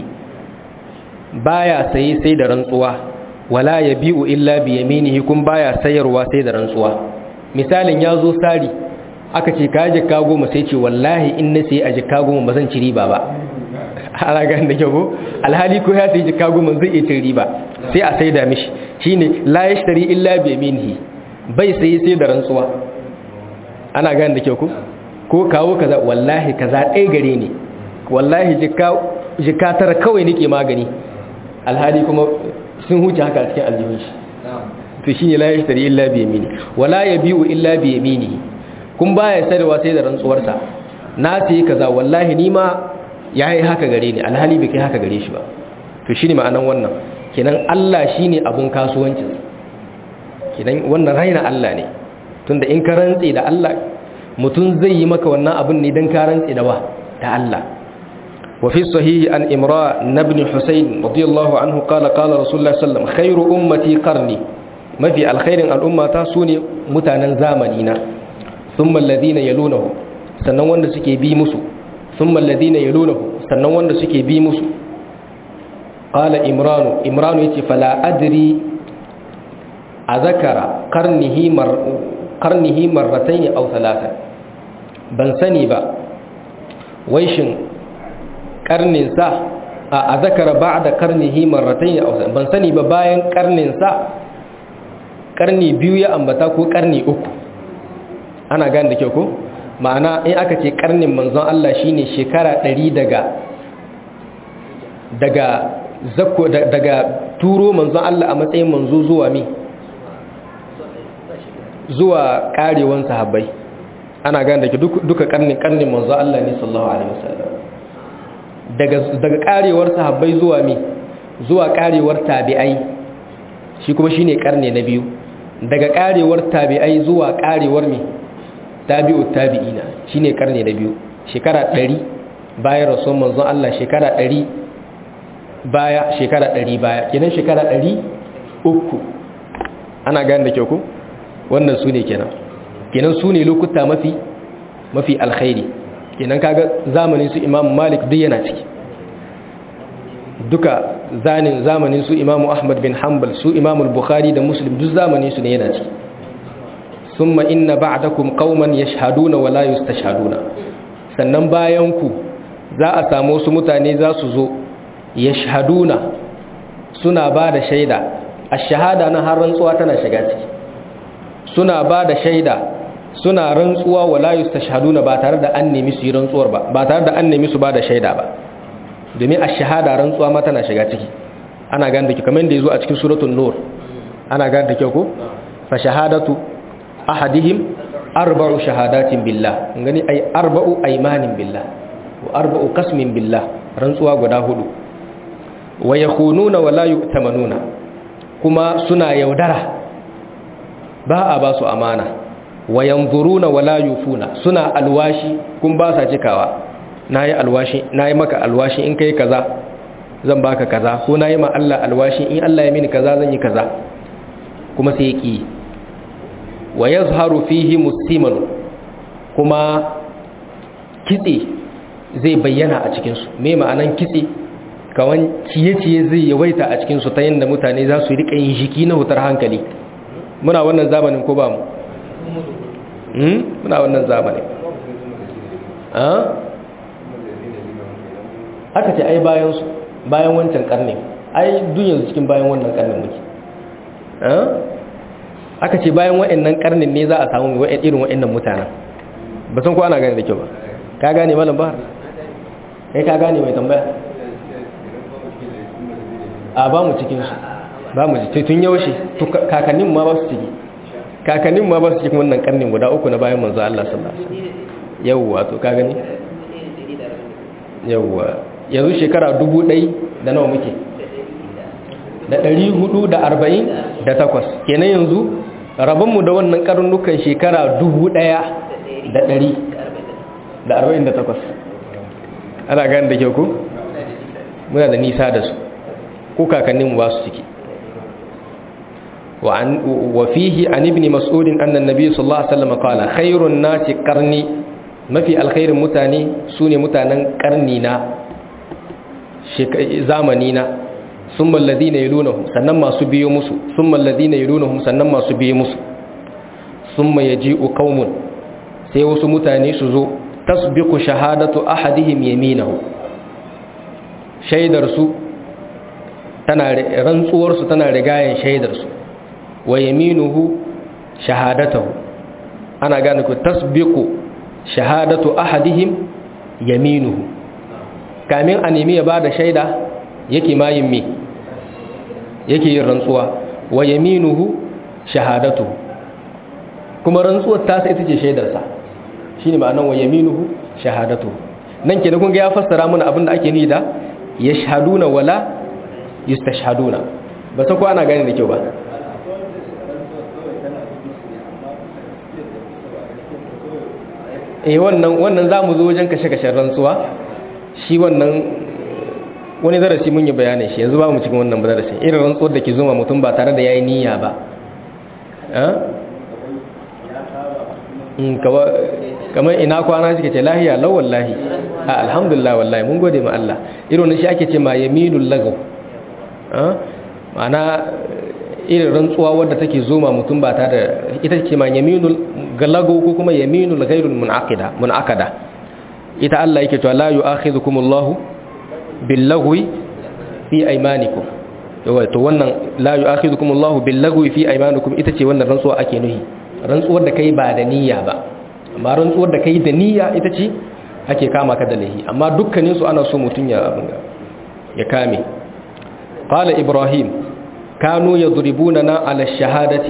baya saye sai da rantsuwa wala yabi'u illa bi yaminihi kun baya sayarwa sai da rantsuwa misalin yazo sari aka ce ka jikka goma sai ce wallahi in na sai a jikka goma ba zan ci riba ba ana ganin da kyau ko alhali ko ya sai jikka goma zai iya cin riba sai a saida mishi shine la yashtari illa bi yaminihi bai sai sai da rantsuwa ana ganin da kyau ko ko kawo kaza wallahi kaza ɗaya gare ni wallahi jikka jikka tara kawai nake magani alhali kuma sun huce haka cikin aljihun shi to shine la yashtari illa bi yamini wala yabi'u illa bi yaminihi kun baya sayarwa sai da rantsuwarsa na sai kaza wallahi ni ma yayi haka gare ni alhali bai kai haka gare shi ba to shine ma'anan wannan kenan Allah shine abun kasuwancin kenan wannan raina Allah ne tunda in ka rantse da Allah mutum zai yi maka wannan abun ne dan ka rantse da wa da Allah وفي الصحيح عن إمراء بن حسين رضي الله عنه قال قال رسول الله صلى الله عليه وسلم خير أمتي قرني ما في الخير الأمة تاسوني متانا زامنين ثم الذين يلونه sannan wanda suke bi musu thumma alladhina yalunahu sannan wanda suke bi musu qala imranu imranu yace fala adri azakara qarnihi mar qarnihi marratayn aw thalatha ban sani ba wai shin karnin sa a azakara ba'da qarnihi marratayn aw ban sani ba bayan karnin sa karni biyu ya ambata ko karni uku ana gane da kyau ko ma'ana in aka ce karnin manzon Allah shine shekara 100 daga daga zakko daga turo manzon Allah a matsayin manzo zuwa mi zuwa karewan sahabbai ana gane da duka karnin karnin manzon Allah ne sallallahu alaihi wasallam daga daga karewar sahabbai zuwa mi zuwa karewar tabi'ai shi kuma shine karni na biyu daga karewar tabi'ai zuwa karewar mi tabi'u tabi'ina shine karni na biyu shekara 100 bayan rasul manzon Allah shekara 100 baya shekara 100 baya kenan shekara 300 ana gane da kyau ko wannan su ne kenan kenan su ne lokuta mafi mafi alkhairi kenan kaga zamanin su Imam Malik duk yana ciki duka zanin zamanin su Imam Ahmad bin Hanbal su Imam Bukhari da Muslim duk zamanin su ne yana ciki summa inna ba'dakum qauman yashhaduna wa la yustashhaduna sannan bayan ku za a samu wasu mutane za su zo yashhaduna suna ba da shaida ash-shahada na har rantsuwa tana shiga ciki suna ba da shaida suna rantsuwa wa la yustashhaduna ba tare da an nemi su yi rantsuwar ba ba tare da an nemi su ba da shaida ba domin ash-shahada rantsuwa ma tana shiga ciki ana gane da ki kamar da yazo a cikin suratul nur ana gane da kyau ko fa shahadatu ahadihim arba'u shahadatin billah gani ay arba'u aymanin billah wa arba'u qasmin billah rantsuwa guda hudu wa yakhununa wa la yu'tamanuna kuma suna yaudara ba a ba su amana wa yanzuruna wa la yufuna suna alwashi kun ba sa cikawa nayi alwashi nayi maka alwashi in kai kaza zan baka kaza ko nayi ma Allah alwashi in Allah ya mini kaza zan yi kaza kuma sai yaki wa yazharu fihi musiman kuma kitse zai bayyana a cikin su me ma'anan kitse kawan ciye-ciye zai yawaita a cikin su ta yanda mutane za su rika yin jiki na hutar hankali muna wannan zamanin ko ba mu muna wannan zamanin aka ce ai bayan su bayan wancan karnin ai duniyar cikin bayan wannan karnin muke aka ce bayan wa'annan karnin ne za a samu irin wa'annan mutanen ba san ko ana gane da kyau ba ka gane malam ba kai ka gane mai tambaya a ba mu cikin su ba mu ji tun yaushe kakannin ma ba su ciki kakannin ma ba su cikin wannan karnin guda uku na bayan manzo Allah sallallahu alaihi wasallam yawwa to ka gani yawwa yanzu shekara dubu ɗai da nawa muke da ɗari hudu da arba'in da takwas kenan yanzu rabonmu da wannan karnukan shekara dubu ɗaya da ɗari da arba'in da takwas ana gani da kyau ku muna da nisa da su ko kakanninmu ba su ciki وفيه عن ابن مسعود أن النبي صلى الله عليه وسلم قال خير الناس قرني ما في الخير متاني سوني متانا قرنينا زامنينا ثم الذين يلونهم سنما سبيو مسو ثم الذين يلونهم سنما سبيو مسو ثم يجيء قوم سيوس متاني سزو تسبق شهادة أحدهم يمينه شيدرسو tana rantsuwarsu tana rigayen shaidarsu wa yaminuhu shahadatahu ana gane ku tasbiqu shahadatu ahadihim yaminuhu kamin a nemi ya bada shaida yake mayin me yake yin rantsuwa wa yaminuhu shahadatuhu kuma rantsuwar ta sai ita ce shaidarsa shine ma'anar wa yaminuhu shahadatuhu nan ke da kun ga ya fassara mana abin da ake ni da yashhaduna wala yustashhaduna ba ta ko ana gane da kyau ba eh wannan wannan zamu zo wajen kashe-kashen rantsuwa shi wannan wani darasi mun yi bayanin shi yanzu ba mu cikin wannan darasi irin rantsuwar da ke zuma mutum ba tare da yayi niyya ba kamar ina kwana suke ce lahiya lau wallahi a alhamdulillah wallahi mun gode ma Allah irin shi ake ce ma yaminul lagaw ma'ana irin rantsuwa wadda take zoma mutum ba tare da ita ce ma yaminul galago ko kuma yaminul ghairul munaqida munaqada ita Allah yake cewa la yu'akhidhukumullahu billagwi fi aymanikum yawa to wannan la yu'akhidhukumullahu billagwi fi aymanikum ita ce wannan rantsuwa ake nuhi rantsuwar da kai ba da niyya ba amma rantsuwar da kai da niyya ita ce ake kama ka da lahi amma dukkanin su ana so mutun ya ya kame qala ibrahim kanu yadribunana ala shahadati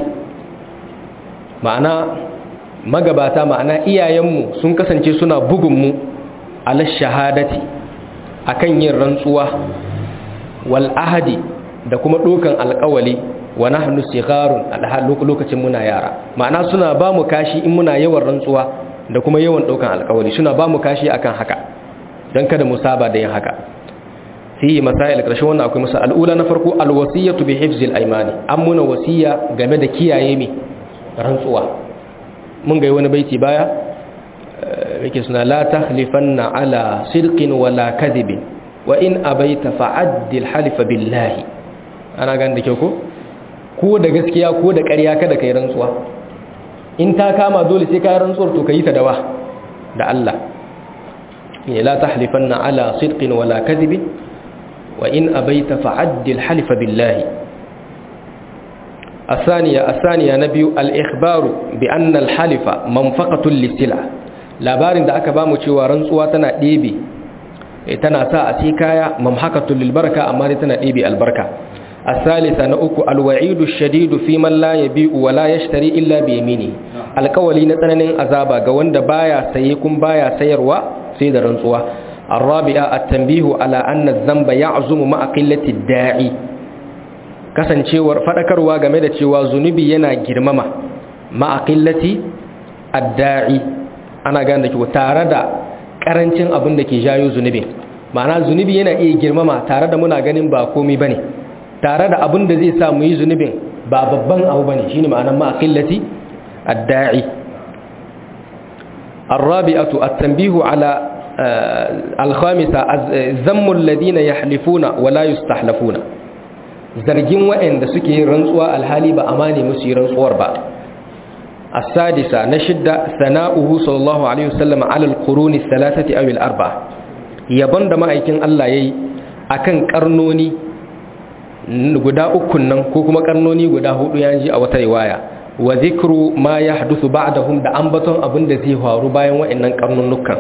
ma'ana magabata ma'ana iyayenmu sun kasance suna bugunmu ala shahadati akan yin rantsuwa wal ahadi da kuma dokan alƙawali wa nahnu sigharun alhal lokacin muna yara ma'ana suna ba mu kashi in muna yawan rantsuwa da kuma yawan daukan alƙawari suna ba mu kashi akan haka dan kada mu saba da yin haka fi masail karshe wannan akwai masa al'ula na farko alwasiyatu bi hifzil aymani an muna wasiya game da kiyaye mi rantsuwa mun ga wani baiti baya yake suna la tahlifanna ala sidqin wala kadhibin wa in abaita fa'addil halifa billahi ana gan da kyau ko ko da gaskiya ko da ƙarya kada kai rantsuwa in ta kama dole sai ka rantsuwar to kai ta dawa da Allah ne la tahlifanna ala sidqin wala kadhibin wa in abaita fa'addil halifa billahi الثانية الثانية نبي الإخبار بأن الحلف منفقة للسلع labarin da aka bamu cewa rantsuwa tana ɗebe tana sa a ci kaya mamhakatul lil baraka amma dai tana ɗebe albarka الثالثة نأكو الوعيد الشديد في من لا يبيع ولا يشتري إلا بيمينه القولي نتنن أزابا قوند بايا سيكون بايا سيروا سيد رنسوا الرابعة التنبيه على أن الذنب يعزم مع قلة الداعي kasancewar fadakarwa game da cewa zunubi yana girmama ma'a qillati ad-da'i ana gane da tare da karancin abin da ke jayo zunubi ma'ana zunubi yana iya girmama tare da muna ganin ba komai bane tare da abin da zai sa mu yi zunubin ba babban abu bane shine ma'anar ma'a qillati ad-da'i الرابعة التنبيه على الخامسة ذم الذين يحلفون ولا يستحلفون zargin waɗanda suke rantsuwa alhali ba amane musu yi rantsuwar ba as-sadisa na shidda sana'uhu sallallahu alaihi wasallam ala al-quruni thalathati aw al-arba yabon da ma'aikin Allah yayi akan karnoni guda uku nan ko kuma karnoni guda hudu yanji a wata riwaya wa zikru ma yahduthu ba'dahum da ambaton abin da zai faru bayan waɗannan karnunukan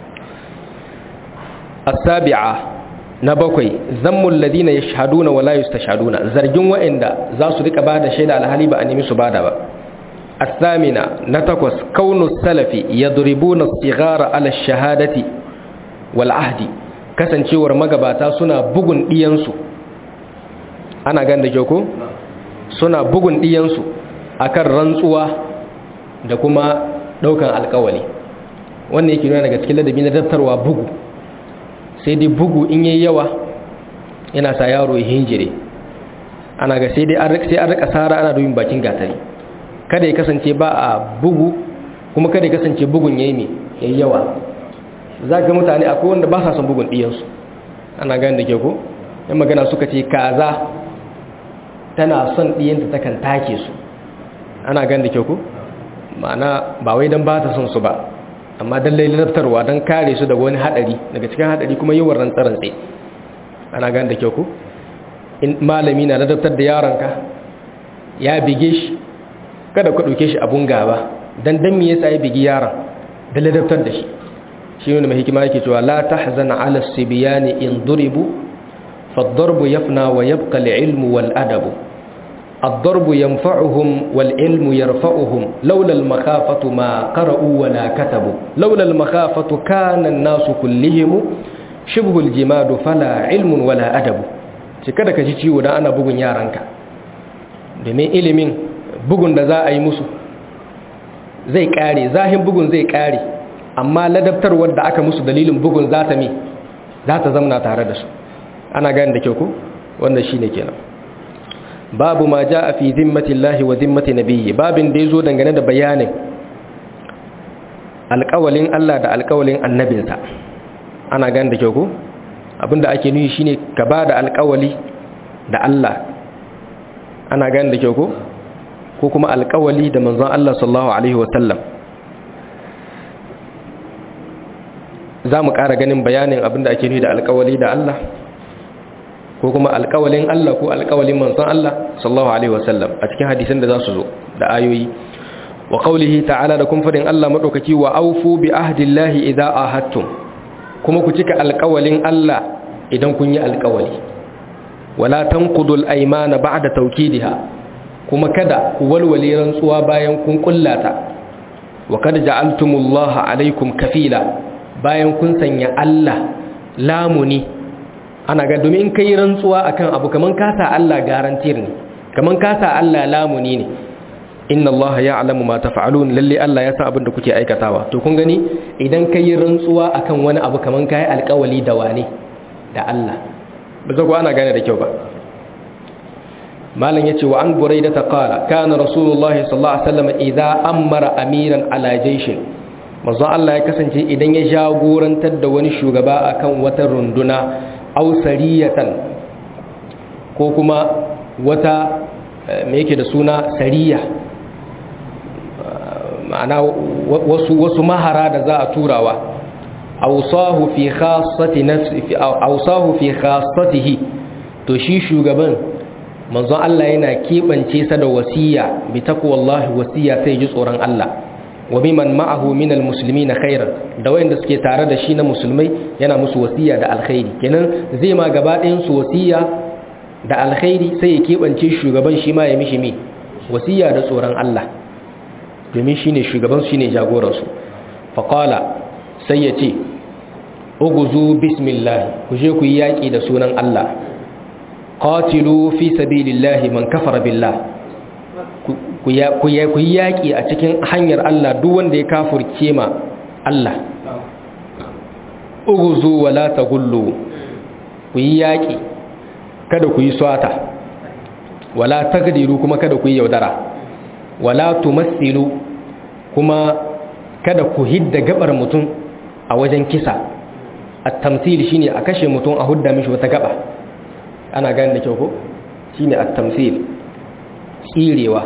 as-sabi'a na bakwai zammul ladina yashhaduna wala yustashhaduna zargin wa'anda za su rika bada shaida alhali ba a nemi su bada ba as-samina na takwas kaunu salafi yadribuna as-sighara ala ash-shahadati wal ahdi kasancewar magabata suna bugun diyansu ana gan da ko suna bugun diyansu akan rantsuwa da kuma daukan alkawali wannan yake nuna daga cikin ladabi na daftarwa bugu sai dai bugu in yi yawa yana sa yaro ya hinjire ana ga sai dai sai an rika sara ana domin bakin gatari kada ya kasance ba a bugu kuma kada ya kasance bugun yayi ne yayi yawa za ga mutane akwai wanda ba sa son bugun ɗiyansu ana gani da ke ko yan magana suka ce kaza tana son ɗiyanta takan take su ana gani da ke ko ma'ana ba wai don ba ta son su ba amma don lailatarwa don kare su daga wani hadari daga cikin hadari kuma yawan rantsarantse ana gan da kyau ku in malami na ladabtar da yaronka ya bige shi kada ku ɗauke shi abun gaba don don me yasa ya bigi yaron da ladabtar da shi shi ne mai hikima yake cewa la tahzan ala sibiyani in duribu فالضرب يفنى ويبقى العلم والأدب الضرب ينفعهم والعلم يرفعهم لولا المخافة ما قرأوا ولا كتبوا لولا المخافة كان الناس كلهم شبه الجماد فلا علم ولا أدب kada ka ji ciwo da ana bugun yaranka domin ilimin bugun da za a yi musu zai kare zahin bugun zai kare amma ladabtarwar da aka musu dalilin bugun za ta mi za ta zamna tare da su ana gani da kyau ku wannan shine kenan babu ma ja a fi zimmatillahi wa zimmati nabiyyi babin da ya zo dangane da bayanin alƙawalin Allah da alƙawalin annabinsa ana gani da kyau ko abinda ake nuyi shine ka ba da alƙawali da Allah ana gani da kyau ko ko kuma alƙawali da manzon Allah sallallahu alaihi wasallam za mu ƙara ganin bayanin abinda ake nuyi da alƙawali da Allah ko kuma alƙawalin Allah ko alƙawalin manzon Allah sallallahu alaihi wasallam a cikin hadisan da za su zo da ayoyi wa qawlihi ta'ala da kun fadin Allah madaukaki wa aufu bi ahdillahi idza ahadtum kuma ku cika alƙawalin Allah idan kun yi alƙawali wala tanqudul aymana ba'da tawkidiha kuma kada ku walwale rantsuwa bayan kun kullata wa kad ja'altumullaha alaikum kafila bayan kun sanya Allah lamuni ana ga domin kai rantsuwa akan abu kaman kasa Allah garantir ne kaman kasa Allah lamuni ne inna allaha ya'lamu ma taf'alun lalle Allah ya san abin da kuke aikatawa to kun gani idan kai rantsuwa akan wani abu kaman kai alƙawali da wane da Allah ba zago ana gane da kyau ba malam yace wa an buraida ta qala kana rasulullahi sallallahu alaihi wasallam idza amara amiran ala jayshin manzo Allah ya kasance idan ya jagorantar da wani shugaba akan wata runduna aw sariyatan ko kuma wata me yake da suna sariya ma'ana wasu wasu mahara da za a turawa awsahu fi khassati nafsi awsahu fi khassatihi to shi shugaban manzon Allah yana kebance sa da wasiya bi taqwallahi wasiya sai ji tsoron Allah wa biman ma'ahu minal muslimina khairan da wayanda suke tare da shi na musulmai yana musu wasiya da alkhairi kenan zai ma gaba ɗayan su wasiya da alkhairi sai ya kebance shugaban shi ma ya mishi mi wasiya da tsoron Allah domin shine shugaban su shine jagoran su fa qala sai ya ce uguzu bismillah ku je ku yi yaki da sunan Allah qatilu fi sabilillahi man kafara billah ku yi yaƙi a cikin hanyar Allah duk wanda ya kafurce ma Allah uguzu wala tagullu ku yi yaƙi kada ku yi swata wala tagdiru kuma kada ku yi yaudara wala tumassilu kuma kada ku hidda gabar mutum a wajen kisa at-tamthil shine a kashe mutum a hudda mishi wata gaba ana gane da kyau ko shine at-tamthil tsirewa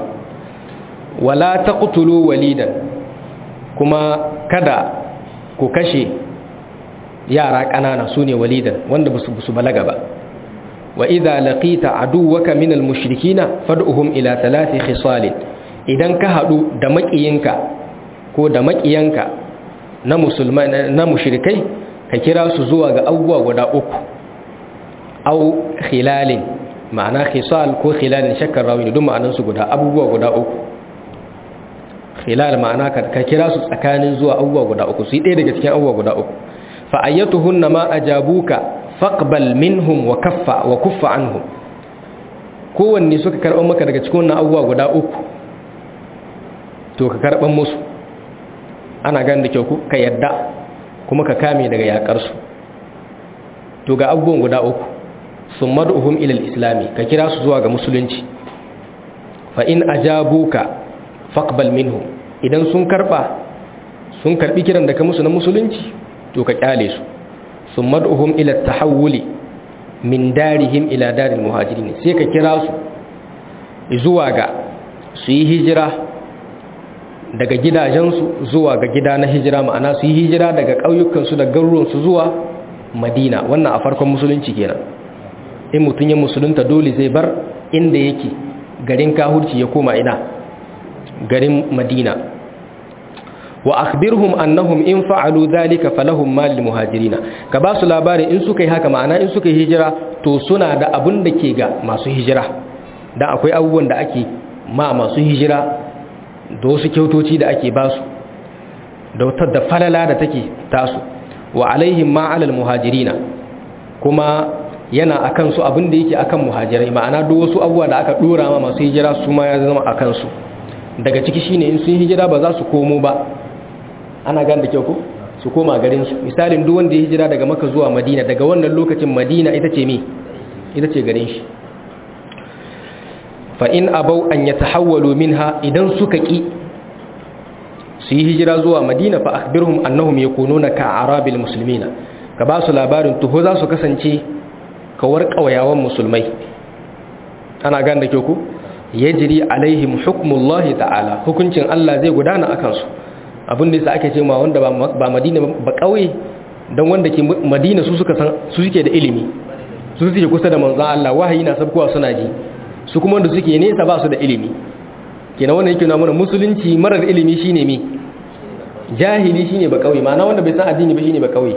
wala taqtulu walidan kuma kada ku kashe yara ƙanana sune walidan wanda basu su balaga ba wa idza laqita aduwaka minal mushrikina fad'uhum ila thalathi khisal idan ka hadu da makiyinka ko da makiyanka na musulmai na mushrikai ka kira su zuwa ga abubuwa guda uku au khilalin ma'ana khisal ko khilalin shakkar rawi duk ma'anan su guda abubuwa guda uku khilal ma'ana ka kira su tsakanin zuwa abubuwa guda uku su yi ɗaya daga cikin abubuwa guda uku fa ayyatuhunna ma ajabuka faqbal minhum wa kaffa wa kuffa anhum kowanne suka karɓar maka daga cikin wannan abubuwa guda uku to ka karɓar musu ana gani da kyau ku ka yadda kuma ka kame daga yaƙarsu to ga abubuwan guda uku sun mad'uhum ilal islami ka kira su zuwa ga musulunci fa in ajabuka faqbal minhum idan sun karba sun karbi kiran da ka musu na musulunci to ka kyale su sun mad'uhum ila tahawuli min darihim ila daril muhajirin sai ka kira su zuwa ga su yi hijira daga gidajensu zuwa ga gida na hijira ma'ana su yi hijira daga ƙauyukansu da garuruwansu zuwa madina wannan a farkon musulunci kenan in mutum ya musulunta dole zai bar inda yake garin kahurci ya koma ina garin madina wa akhbirhum annahum in fa'alu dhalika falahum mal lil muhajirina ka ba su labarin in suka yi haka ma'ana in suka yi hijira to suna da abun da ke ga masu hijira dan akwai abubuwan da ake ma masu hijira da wasu kyautoci da ake ba su da wata da falala da take tasu wa alaihim ma alal muhajirina kuma yana akan su abin da yake akan muhajirai ma'ana duk wasu abubuwa da aka dora ma masu hijira su ma ya zama akan su daga ciki shine in sun hijira ba za su komo ba ana gan da kyau ko su koma garin su misalin duk wanda ya hijira daga maka zuwa madina daga wannan lokacin madina ita ce me ita ce garin shi fa in abau an yatahawwalu minha idan suka ki su yi hijira zuwa madina fa akhbirhum annahum yakununa ka arabil muslimina ka ba su labarin tuho za su kasance kawar kawayawan musulmai ana gan da kyau ku yajri alaihim hukmullahi ta'ala hukuncin Allah zai gudana akan su abin da yasa ake cewa wanda ba madina ba kauye dan wanda ke madina su suka san su suke da ilimi su suke kusa da manzon Allah wahayi na sabkowa suna ji su kuma wanda suke nesa ba su da ilimi kenan wannan yake nuna mana musulunci marar ilimi shine mi jahili shine ba kauye ma'ana wanda bai san addini ba shine ba kauye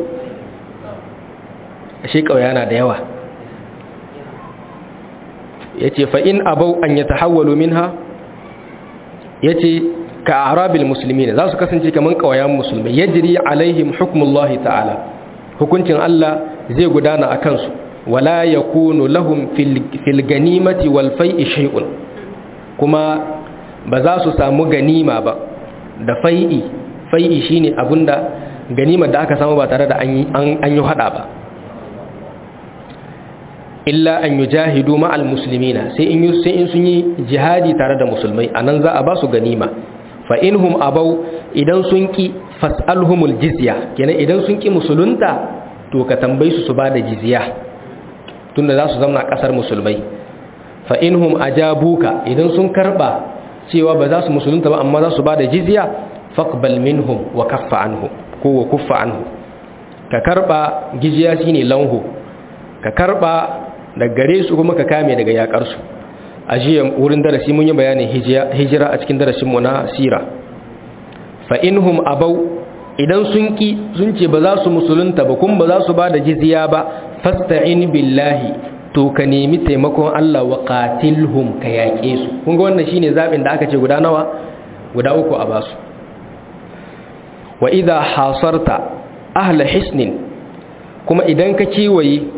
ashe kauye yana da yawa yace fa in abau an yatahawwalu minha yace ka arabil muslimin za su kasance kaman kauyan musulmai yajri alaihim hukmullahi ta'ala hukuncin Allah zai gudana akan su wala yakunu lahum fil ganimati wal fai'i shay'un kuma ba za su samu ganima ba da fai'i fai'i shine abinda ganimar da aka samu ba tare da an yi hada ba illa an yujahidu ma'al muslimina sai in sai in sun yi jihadi tare da musulmai anan za a ba su ganima fa inhum abau idan sun ki fas'alhumul jizya kenan idan sun ki musulunta to ka tambayi su su bada jizya tunda za su zama a kasar musulmai fa inhum ajabuka idan sun karba cewa ba za su musulunta ba amma za su bada jizya faqbal minhum wa kaffa anhu ko wa kuffa anhu ka karba jizya shine lanhu ka karba daga gare su kuma ka kame daga yakar su a jiya wurin darasi mun yi bayanin hijira a cikin darasinmu na sira fa inhum abau idan sun ki sun ce ba za su musulunta ba kuma ba za su ba da jizya ba fasta'in billahi to ka nemi taimakon Allah wa qatilhum ka yaƙe su kun ga wannan shine zabin da aka ce guda nawa guda uku a basu wa idha hasarta ahla hisnin kuma idan ka kiwaye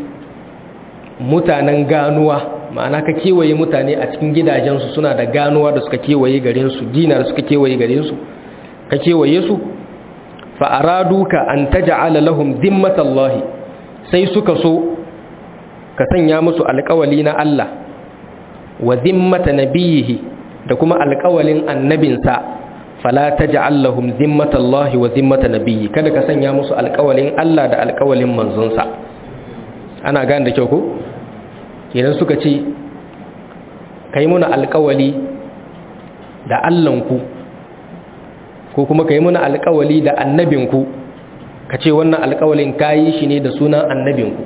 mutanen ganuwa ma'ana ka kewaye mutane a cikin gidajensu suna da ganuwa da suka kewaye garinsu dina da suka kewaye garinsu ka kewaye su fa'araduka an taj'ala lahum dimmatallahi sai suka so ka sanya musu alƙawali na Allah wa dimmata nabiyihi da kuma alƙawalin annabinsa fala taj'al lahum dimmatallahi wa dimmata nabiyyi kada ka sanya musu alƙawalin Allah da alƙawalin manzonsa ana gane da kyau ko idan suka ce ka yi muna alkawali da allanku ko kuma ka yi muna alkawali da annabinku ka ce wannan alkawalin ka yi shi ne da sunan annabinku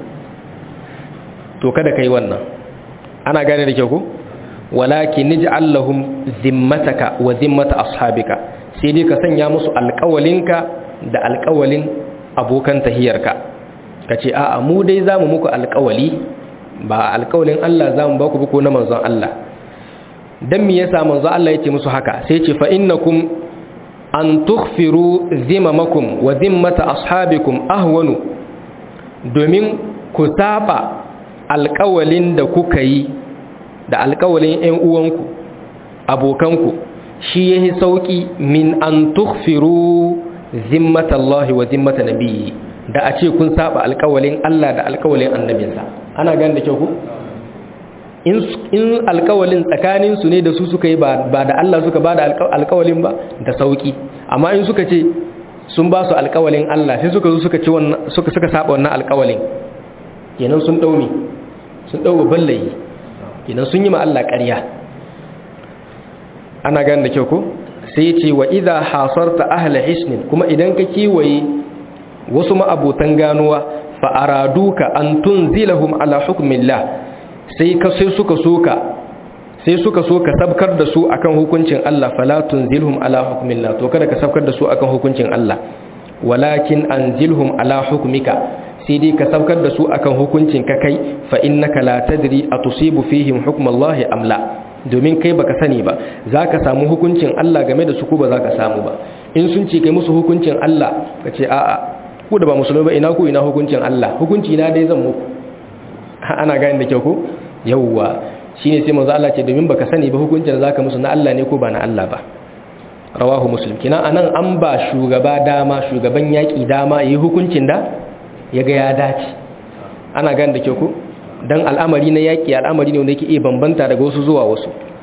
to kada ka yi wannan ana gane da kyau ku walaki niji allahun zimmataka wa zimmata ashabika sai dai ka sanya musu alkawalinka da alkawalin abokan tahiyarka ka ce a'a mu dai za mu muku alkawali ba alƙawalin Allah za mu ba ku buku na manzon Allah don me yasa manzon Allah ya ce musu haka sai ce fa innakum an tukhfiru zimamakum wa zimmata ashabikum ahwanu domin ku saba alƙawalin da kuka yi da alƙawalin ƴan uwanku abokanku shi yahi sauki min an tukhfiru zimmata Allah wa zimmata nabiyyi da a ce kun saba alƙawalin Allah da alƙawalin annabinsa ana gani da kyau ku in alkawalin tsakaninsu ne da su suka yi ba da Allah suka ba da alkawalin ba da sauki amma in suka ce sun ba su alkawalin Allah sai suka zo suka ci wannan suka suka saba wannan alkawalin kenan sun dauni sun dawo ballayi kenan sun yi ma Allah ƙarya ana gani da kyau ku sai ya ce wa idha hasarta ahla hisnin kuma idan ka kiwaye wasu ma'abotan ganuwa fa'araduka an tunzilahum ala hukmillah sai ka sai suka soka sai suka so ka sabkar da su akan hukuncin Allah fala tunzilhum ala hukmillah to kada ka sabkar da su akan hukuncin Allah walakin anzilhum ala hukmika sai dai ka sabkar da su akan hukuncin ka kai fa innaka la tadri atusibu fihim hukmallahi am la domin kai baka sani ba zaka samu hukuncin Allah game da su ko ba zaka samu ba in sun ce kai musu hukuncin Allah ka ce a'a ku da ba musulmi ba ina ku ina hukuncin Allah hukunci na dai zan muku ana gani da kyau ko yawwa shine sai manzo Allah ce domin baka sani ba hukuncin da zaka musu na Allah ne ko ba na Allah ba rawahu muslim kina anan an ba shugaba dama shugaban yaki dama yi hukuncin da yaga ya dace ana gani da kyau ko dan al'amari na yaki al'amari ne wanda yake iya bambanta daga wasu zuwa wasu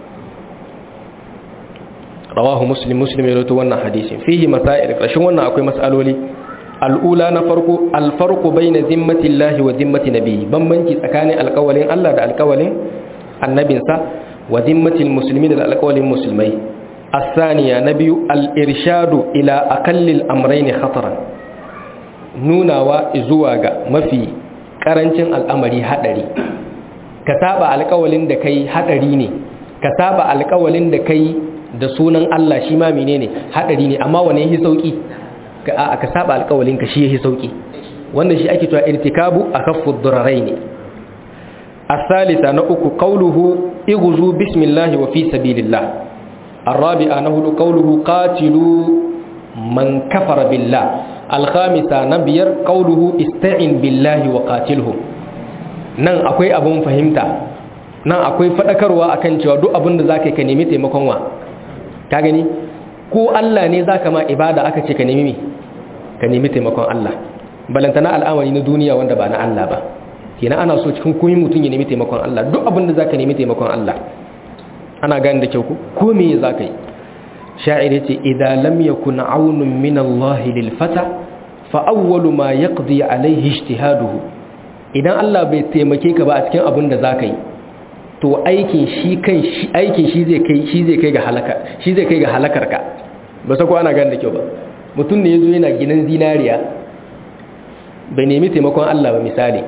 rawahu muslim muslim ya rawaito wannan hadisin fihi masail kashin wannan akwai mas'aloli al'ula na farko alfarko bai na zimmati Allah wa zimmati nabi bambanci tsakanin alkawalin Allah da alkawalin annabinsa wa zimmatin musulmi da alkawalin musulmai asaniya na biyu al'irshadu ila akallil amrai ne khataran nunawa zuwa ga mafi karancin al'amari hadari ka saba alkawalin da kai hadari ne ka saba alkawalin da kai da sunan Allah shi ma menene hadari ne amma wane yake sauki ka ka saba alƙawalin ka shi yake sauki wannan shi ake cewa irtikabu akaffu duraraini الثالثة نأك قوله اغزوا بسم الله وفي سبيل الله الرابعة نهل قوله قاتلوا من كفر بالله الخامسة نبير قوله استعن بالله وقاتلهم nan akwai abun fahimta nan akwai fadakarwa akan cewa duk abin da zaka ka nemi taimakon wa ka gani ko Allah ne zaka ma ibada aka ce ka nemi me ka nemi taimakon Allah balantana al'amari na duniya wanda ba na Allah ba kenan ana so cikin komai mutum ya nemi taimakon Allah duk abin da zaka nemi taimakon Allah ana gane da kyau ko ko me zaka yi sha'ir yace idan lam yakun aunun min Allah lil fata fa awwalu ma yaqdi alayhi ijtihaduhu idan Allah bai taimake ka ba a cikin abin da zaka yi to aikin shi kai shi aikin shi zai kai shi zai kai ga halaka shi zai kai ga halakar ka ba sako ana gane da kyau ba mutum ne yazo yana ginin zinariya bai nemi taimakon Allah ba misali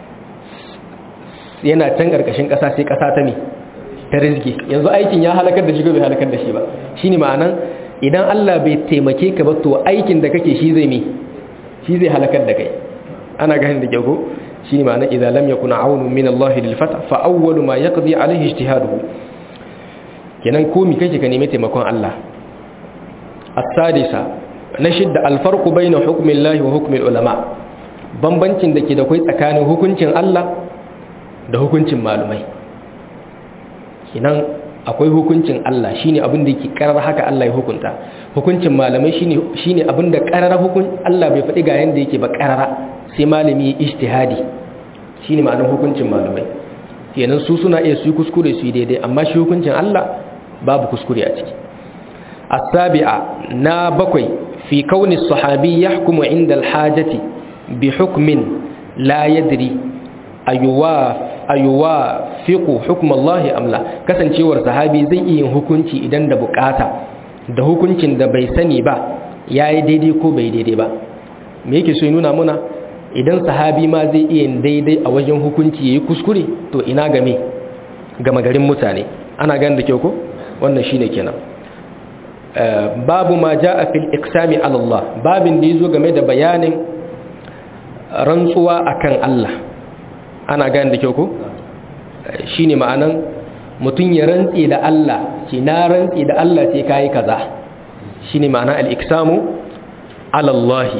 yana can karkashin kasa sai kasa ta me ta rizki yanzu aikin ya halakar da shi ko bai halakar da shi ba shine ma'anan idan Allah bai taimake ka ba to aikin da kake shi zai me shi zai halakar da kai ana gani da kyau ko shine ma'anan idza lam yakun aunu min Allah lil fata fa awwalu ma yaqdi alayhi ijtihaduhu kenan ko mi kake ka nemi taimakon Allah as-sadisa na shidda al-farqu bayna hukmi Allah wa hukmi ulama bambancin da ke da kai tsakanin hukuncin Allah da hukuncin malumai kinan akwai hukuncin Allah shine abin da yake karar haka Allah ya hukunta hukuncin malamai shine shine abin da karar hukun Allah bai faɗi ga yanda yake ba karara sai malami ya ijtihadi shine ma'anar hukuncin malamai kenan su suna iya su yi kuskure su yi daidai amma shi hukuncin Allah babu kuskure a ciki as-sabi'a na bakwai fi kauni sahabi yahkumu inda al-hajati bi hukmin la yadri ayuwa ayuwa fiqu hukm Allah amla kasancewar sahabi zai iya hukunci idan da bukata da hukuncin da bai sani ba yayi daidai ko bai daidai ba me yake so ya nuna muna idan sahabi ma zai iya daidai a wajen hukunci yayi kuskure to ina game gama garin mutane ana ganin da kyau ko wannan shine kenan babu ma jaa fil iqsami ala Allah babin da yazo game da bayanin rantsuwa akan Allah ana gane da kyau ko shi ne ma'anan mutum ya rantse da Allah ce na rantse da Allah ce kayi kaza shi ne ma'anan al'iksamu alallahi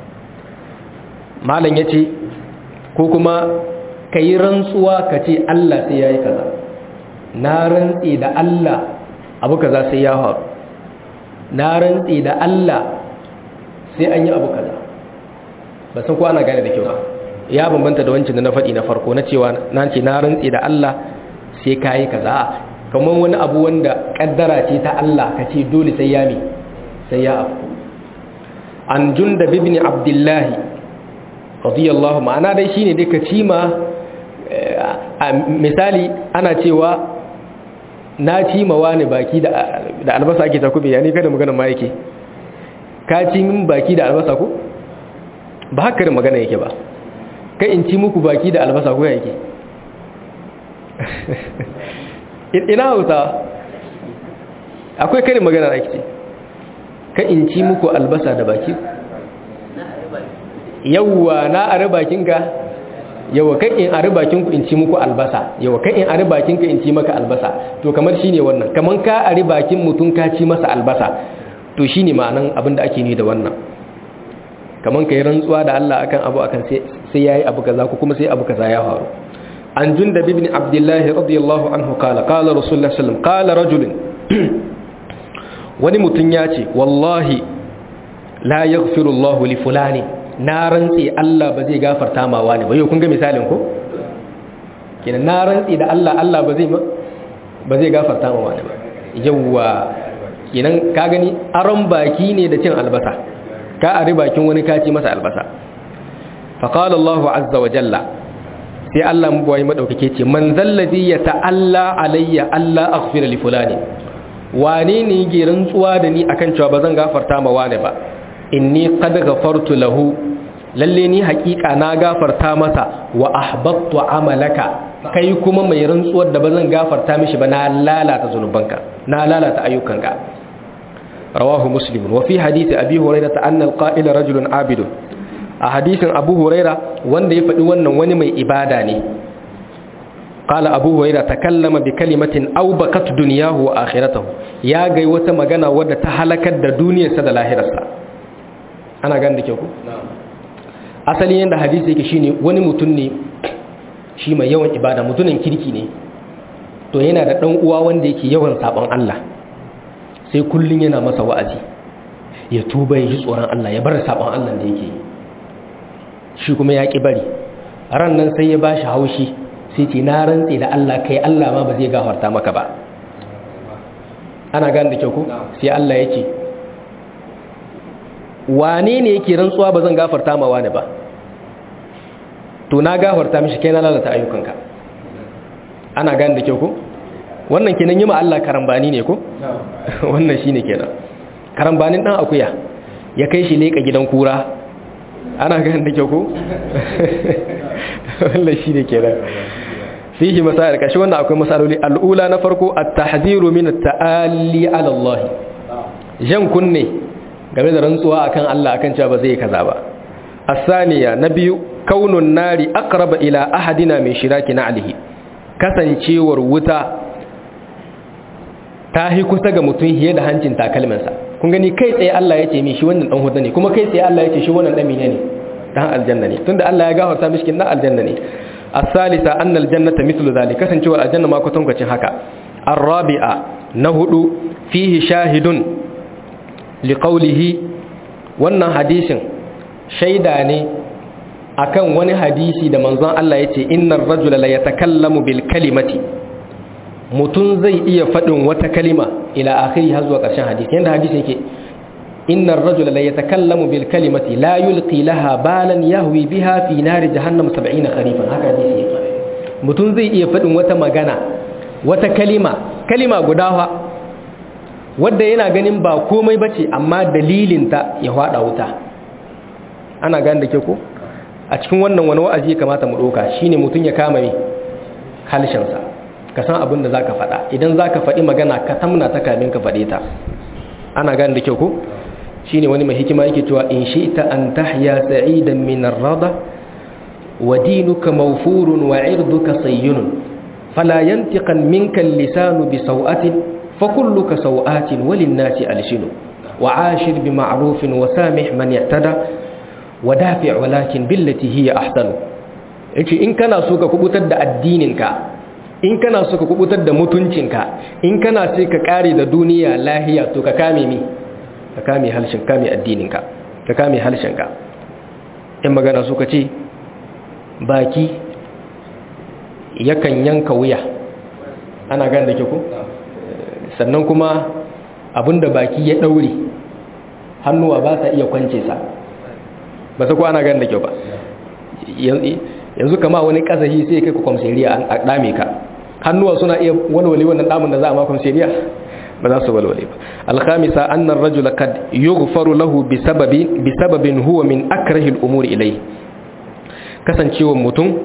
malam ya ce ko kuma ka yi rantsuwa ka ce Allah sai ya yi kaza na rantse da Allah abu kaza sai ya faru na rantse da Allah sai an yi abu kaza ba san ko ana gane da kyau ba ya bambanta da wancan da na faɗi na farko na cewa na ce na rantse da Allah sai ka yi kaza kamar wani abu wanda kaddara ce ta Allah ka ce dole sai ya mi sai ya afku an junda bibni abdullahi radiyallahu ma'ana dai shine dai ka ci ma misali ana cewa na ci ma wani baki da albasa ake takube ya ne kada magana ma yake ka ci min baki da albasa ko ba haka da magana yake ba kai in ci muku baki da albasa ko yake ina hausa akwai kare magana ake ce kai in ci muku albasa da baki yawwa na are bakinka yawa kai in are bakinku in ci muku albasa yawa kai in are bakinka in ci maka albasa to kamar shine wannan kaman ka are bakin mutum ka ci masa albasa to shine ma'anan abinda ake ni da wannan kaman kai rantsuwa da Allah akan abu akan sai yayi abu kaza ko kuma sai abu kaza ya faru an jundab ibn abdullah radiyallahu anhu qala qala rasulullah sallallahu alaihi wasallam qala rajulun wani mutun ya ce wallahi la yaghfiru Allah li fulani na rantsi Allah ba zai gafarta ma wani ba yau kun ga misalin ko kenan na rantsi da Allah Allah ba zai ba zai gafarta ma wani ba yawa kenan ka gani aron baki ne da cin albasa ka ari bakin wani kaci masa albasa faƙalar Allah azza wa jalla sai Allah mabuwayi maɗaukake ce man zallazi ya ta'alla alayya Allah aghfira li fulani wane ne ke rantsuwa da ni akan cewa ba zan gafarta ma wane ba inni qad ghafartu lahu lalle ni haƙiƙa na gafarta masa wa ahbattu amalaka kai kuma mai rantsuwar da ba zan gafarta mishi ba na lalata zunubanka na lalata ayyukanka رواه مسلم وفي حديث أبي هريرة أن القائل رجل عابد حديث أبو هريرة وان يفعل وان وان مي إباداني قال أبو هريرة تكلم بكلمة أو بقت دنياه وآخرته يا غي وتا magana wadda ta halakar da duniyarsa da lahirarsa ana gane da kyau ku asali yanda hadisi yake shine wani mutum ne shi mai yawan ibada mutumin kirki ne to yana da dan uwa wanda yake yawan sabon Allah sai kullun yana masa wa'azi ya tuba ya ji tsoron Allah ya bar sabon Allah da yake shi kuma ya ki bari ran nan sai ya bashi haushi sai ce na rantse da Allah kai Allah ma ba zai gafarta maka ba ana gane da kyau ko sai Allah ya ce wane ne yake rantsuwa ba zan gafarta ma wani ba to na gafarta mishi kai na lalata ayyukanka ana gane da kyau ko wannan kenan yi ma Allah karambani ne ko wannan shine kenan karambanin dan akuya ya kai shi leka gidan kura ana gane da kyau ko wannan shine kenan fihi masail kashi wannan akwai masaloli al'ula na farko at-tahdhiru min at-ta'alli 'ala Allah jan kunne game da rantsuwa akan Allah akan cewa ba zai kaza ba as-saniya na biyu kaunun nari aqraba ila ahadina min shiraki na'lihi kasancewar wuta ta hi kusa ga mutum hiye da hancin takalminsa kun gani kai tsaye Allah ya ce mi shi wannan dan hudu ne kuma kai tsaye Allah ya ce shi wannan dan mine ne dan aljanna ne tunda Allah ya gafarta mishi kin dan aljanna ne as-salisa anna al-jannata mithlu dhalik kasancewar aljanna ma kwatankwacin haka ar-rabi'a na hudu fihi shahidun liqawlihi wannan hadisin shaida ne akan wani hadisi da manzon Allah yace innar rajula la yatakallamu bil kalimati mutun zai iya fadin wata kalima ila akhiri har zuwa karshen hadisi yanda hadisi yake innar rajula la yatakallamu bil kalimati la yulqi laha balan yahwi biha fi nar jahannam 70 kharifan haka hadisi yake mutun zai iya fadin wata magana wata kalima kalima guda fa wadda yana ganin ba komai bace amma dalilinta ya hada wuta ana gane da ke ko a cikin wannan wani wa'azi ya kamata mu ɗauka shine mutum ya kama ne halshensa ka san abin da za ka faɗa idan za ka faɗi magana ka tamna ta kamin ka faɗe ta ana gane da kyau ko shine wani mai hikima yake cewa in shi ta an tahya sa'idan min ar-rada wa dinuka mawfurun wa 'irduka sayyunun fala yantiqan minka al-lisanu bi saw'atin fa kulluka saw'atin walin-nasi alshinu wa 'ashir bi ma'rufin wa samih man i'tada wadafi walakin billati hiya ahsanu yace in kana so ka kubutar da addininka in kana so ka kubutar da mutuncinka in kana sai ka kare da duniya lahiya to ka kame mi ka kame halshin kame addininka ka kame halshinka in magana so ka ce baki yakan yanka wuya ana gane da ke ku sannan kuma abinda baki ya daure hannuwa ba sa iya kwance sa ba ta kwana gan da kyau ba yanzu kama wani kasahi sai kai ku kwamseriya a dame ka hannuwa suna iya walwale wannan damun da za a ma kwamseriya ba za su walwale ba alkhamisa annar rajula kad yughfaru lahu bi sababi bi sababin huwa min akrahi al-umuri ilay kasancewa mutum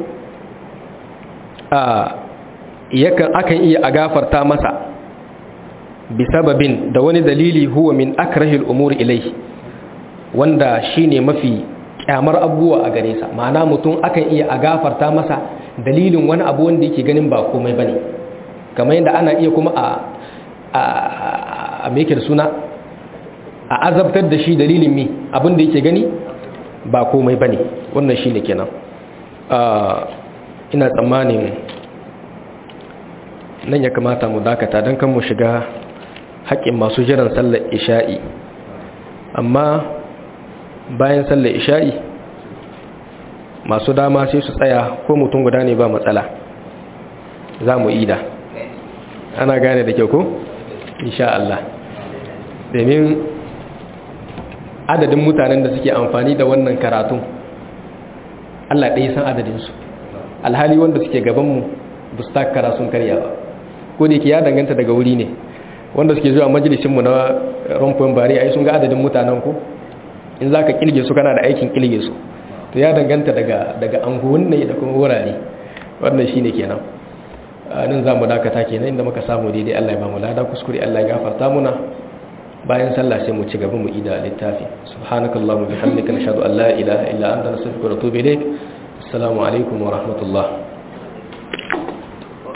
a yakan akan iya a gafarta masa bi sababin da wani dalili huwa min akrahi al-umuri ilay wanda shine mafi kyamar abubuwa a gare sa ma'ana mutum akan iya a gafarta masa dalilin wani abu wanda yake ganin ba komai bane kamar yadda ana iya kuma a a a meke da suna a azabtar da shi dalilin mi abin da yake gani ba komai bane wannan shine kenan ina tsammanin nan ya kamata mu dakata don kan mu shiga haƙƙin masu jiran sallar isha'i amma bayan sallar isha'i masu dama sai su tsaya ko mutum guda ne ba matsala za mu ida ana gane da kyau ko? insha Allah domin adadin mutanen da suke amfani da wannan karatun Allah ɗaya san adadinsu alhali wanda suke gabanmu ba su takara sun karya ba ko da yake ya danganta daga wuri ne wanda suke zuwa majalisinmu na rumfin bari ai sun ga adadin mutanen ku in za ka kilge su kana da aikin kilge su to ya danganta daga daga anguwan ne da kuma wurare wannan shi ne kenan nan za mu dakata kenan inda muka samu daidai Allah ya ba mu lada kuskure Allah ya gafarta muna bayan sallah sai mu ci gaba mu ida littafi subhanakallahumma bihamdika nashhadu an la ilaha illa anta nastaghfiruka wa natubu ilaik assalamu alaikum wa rahmatullah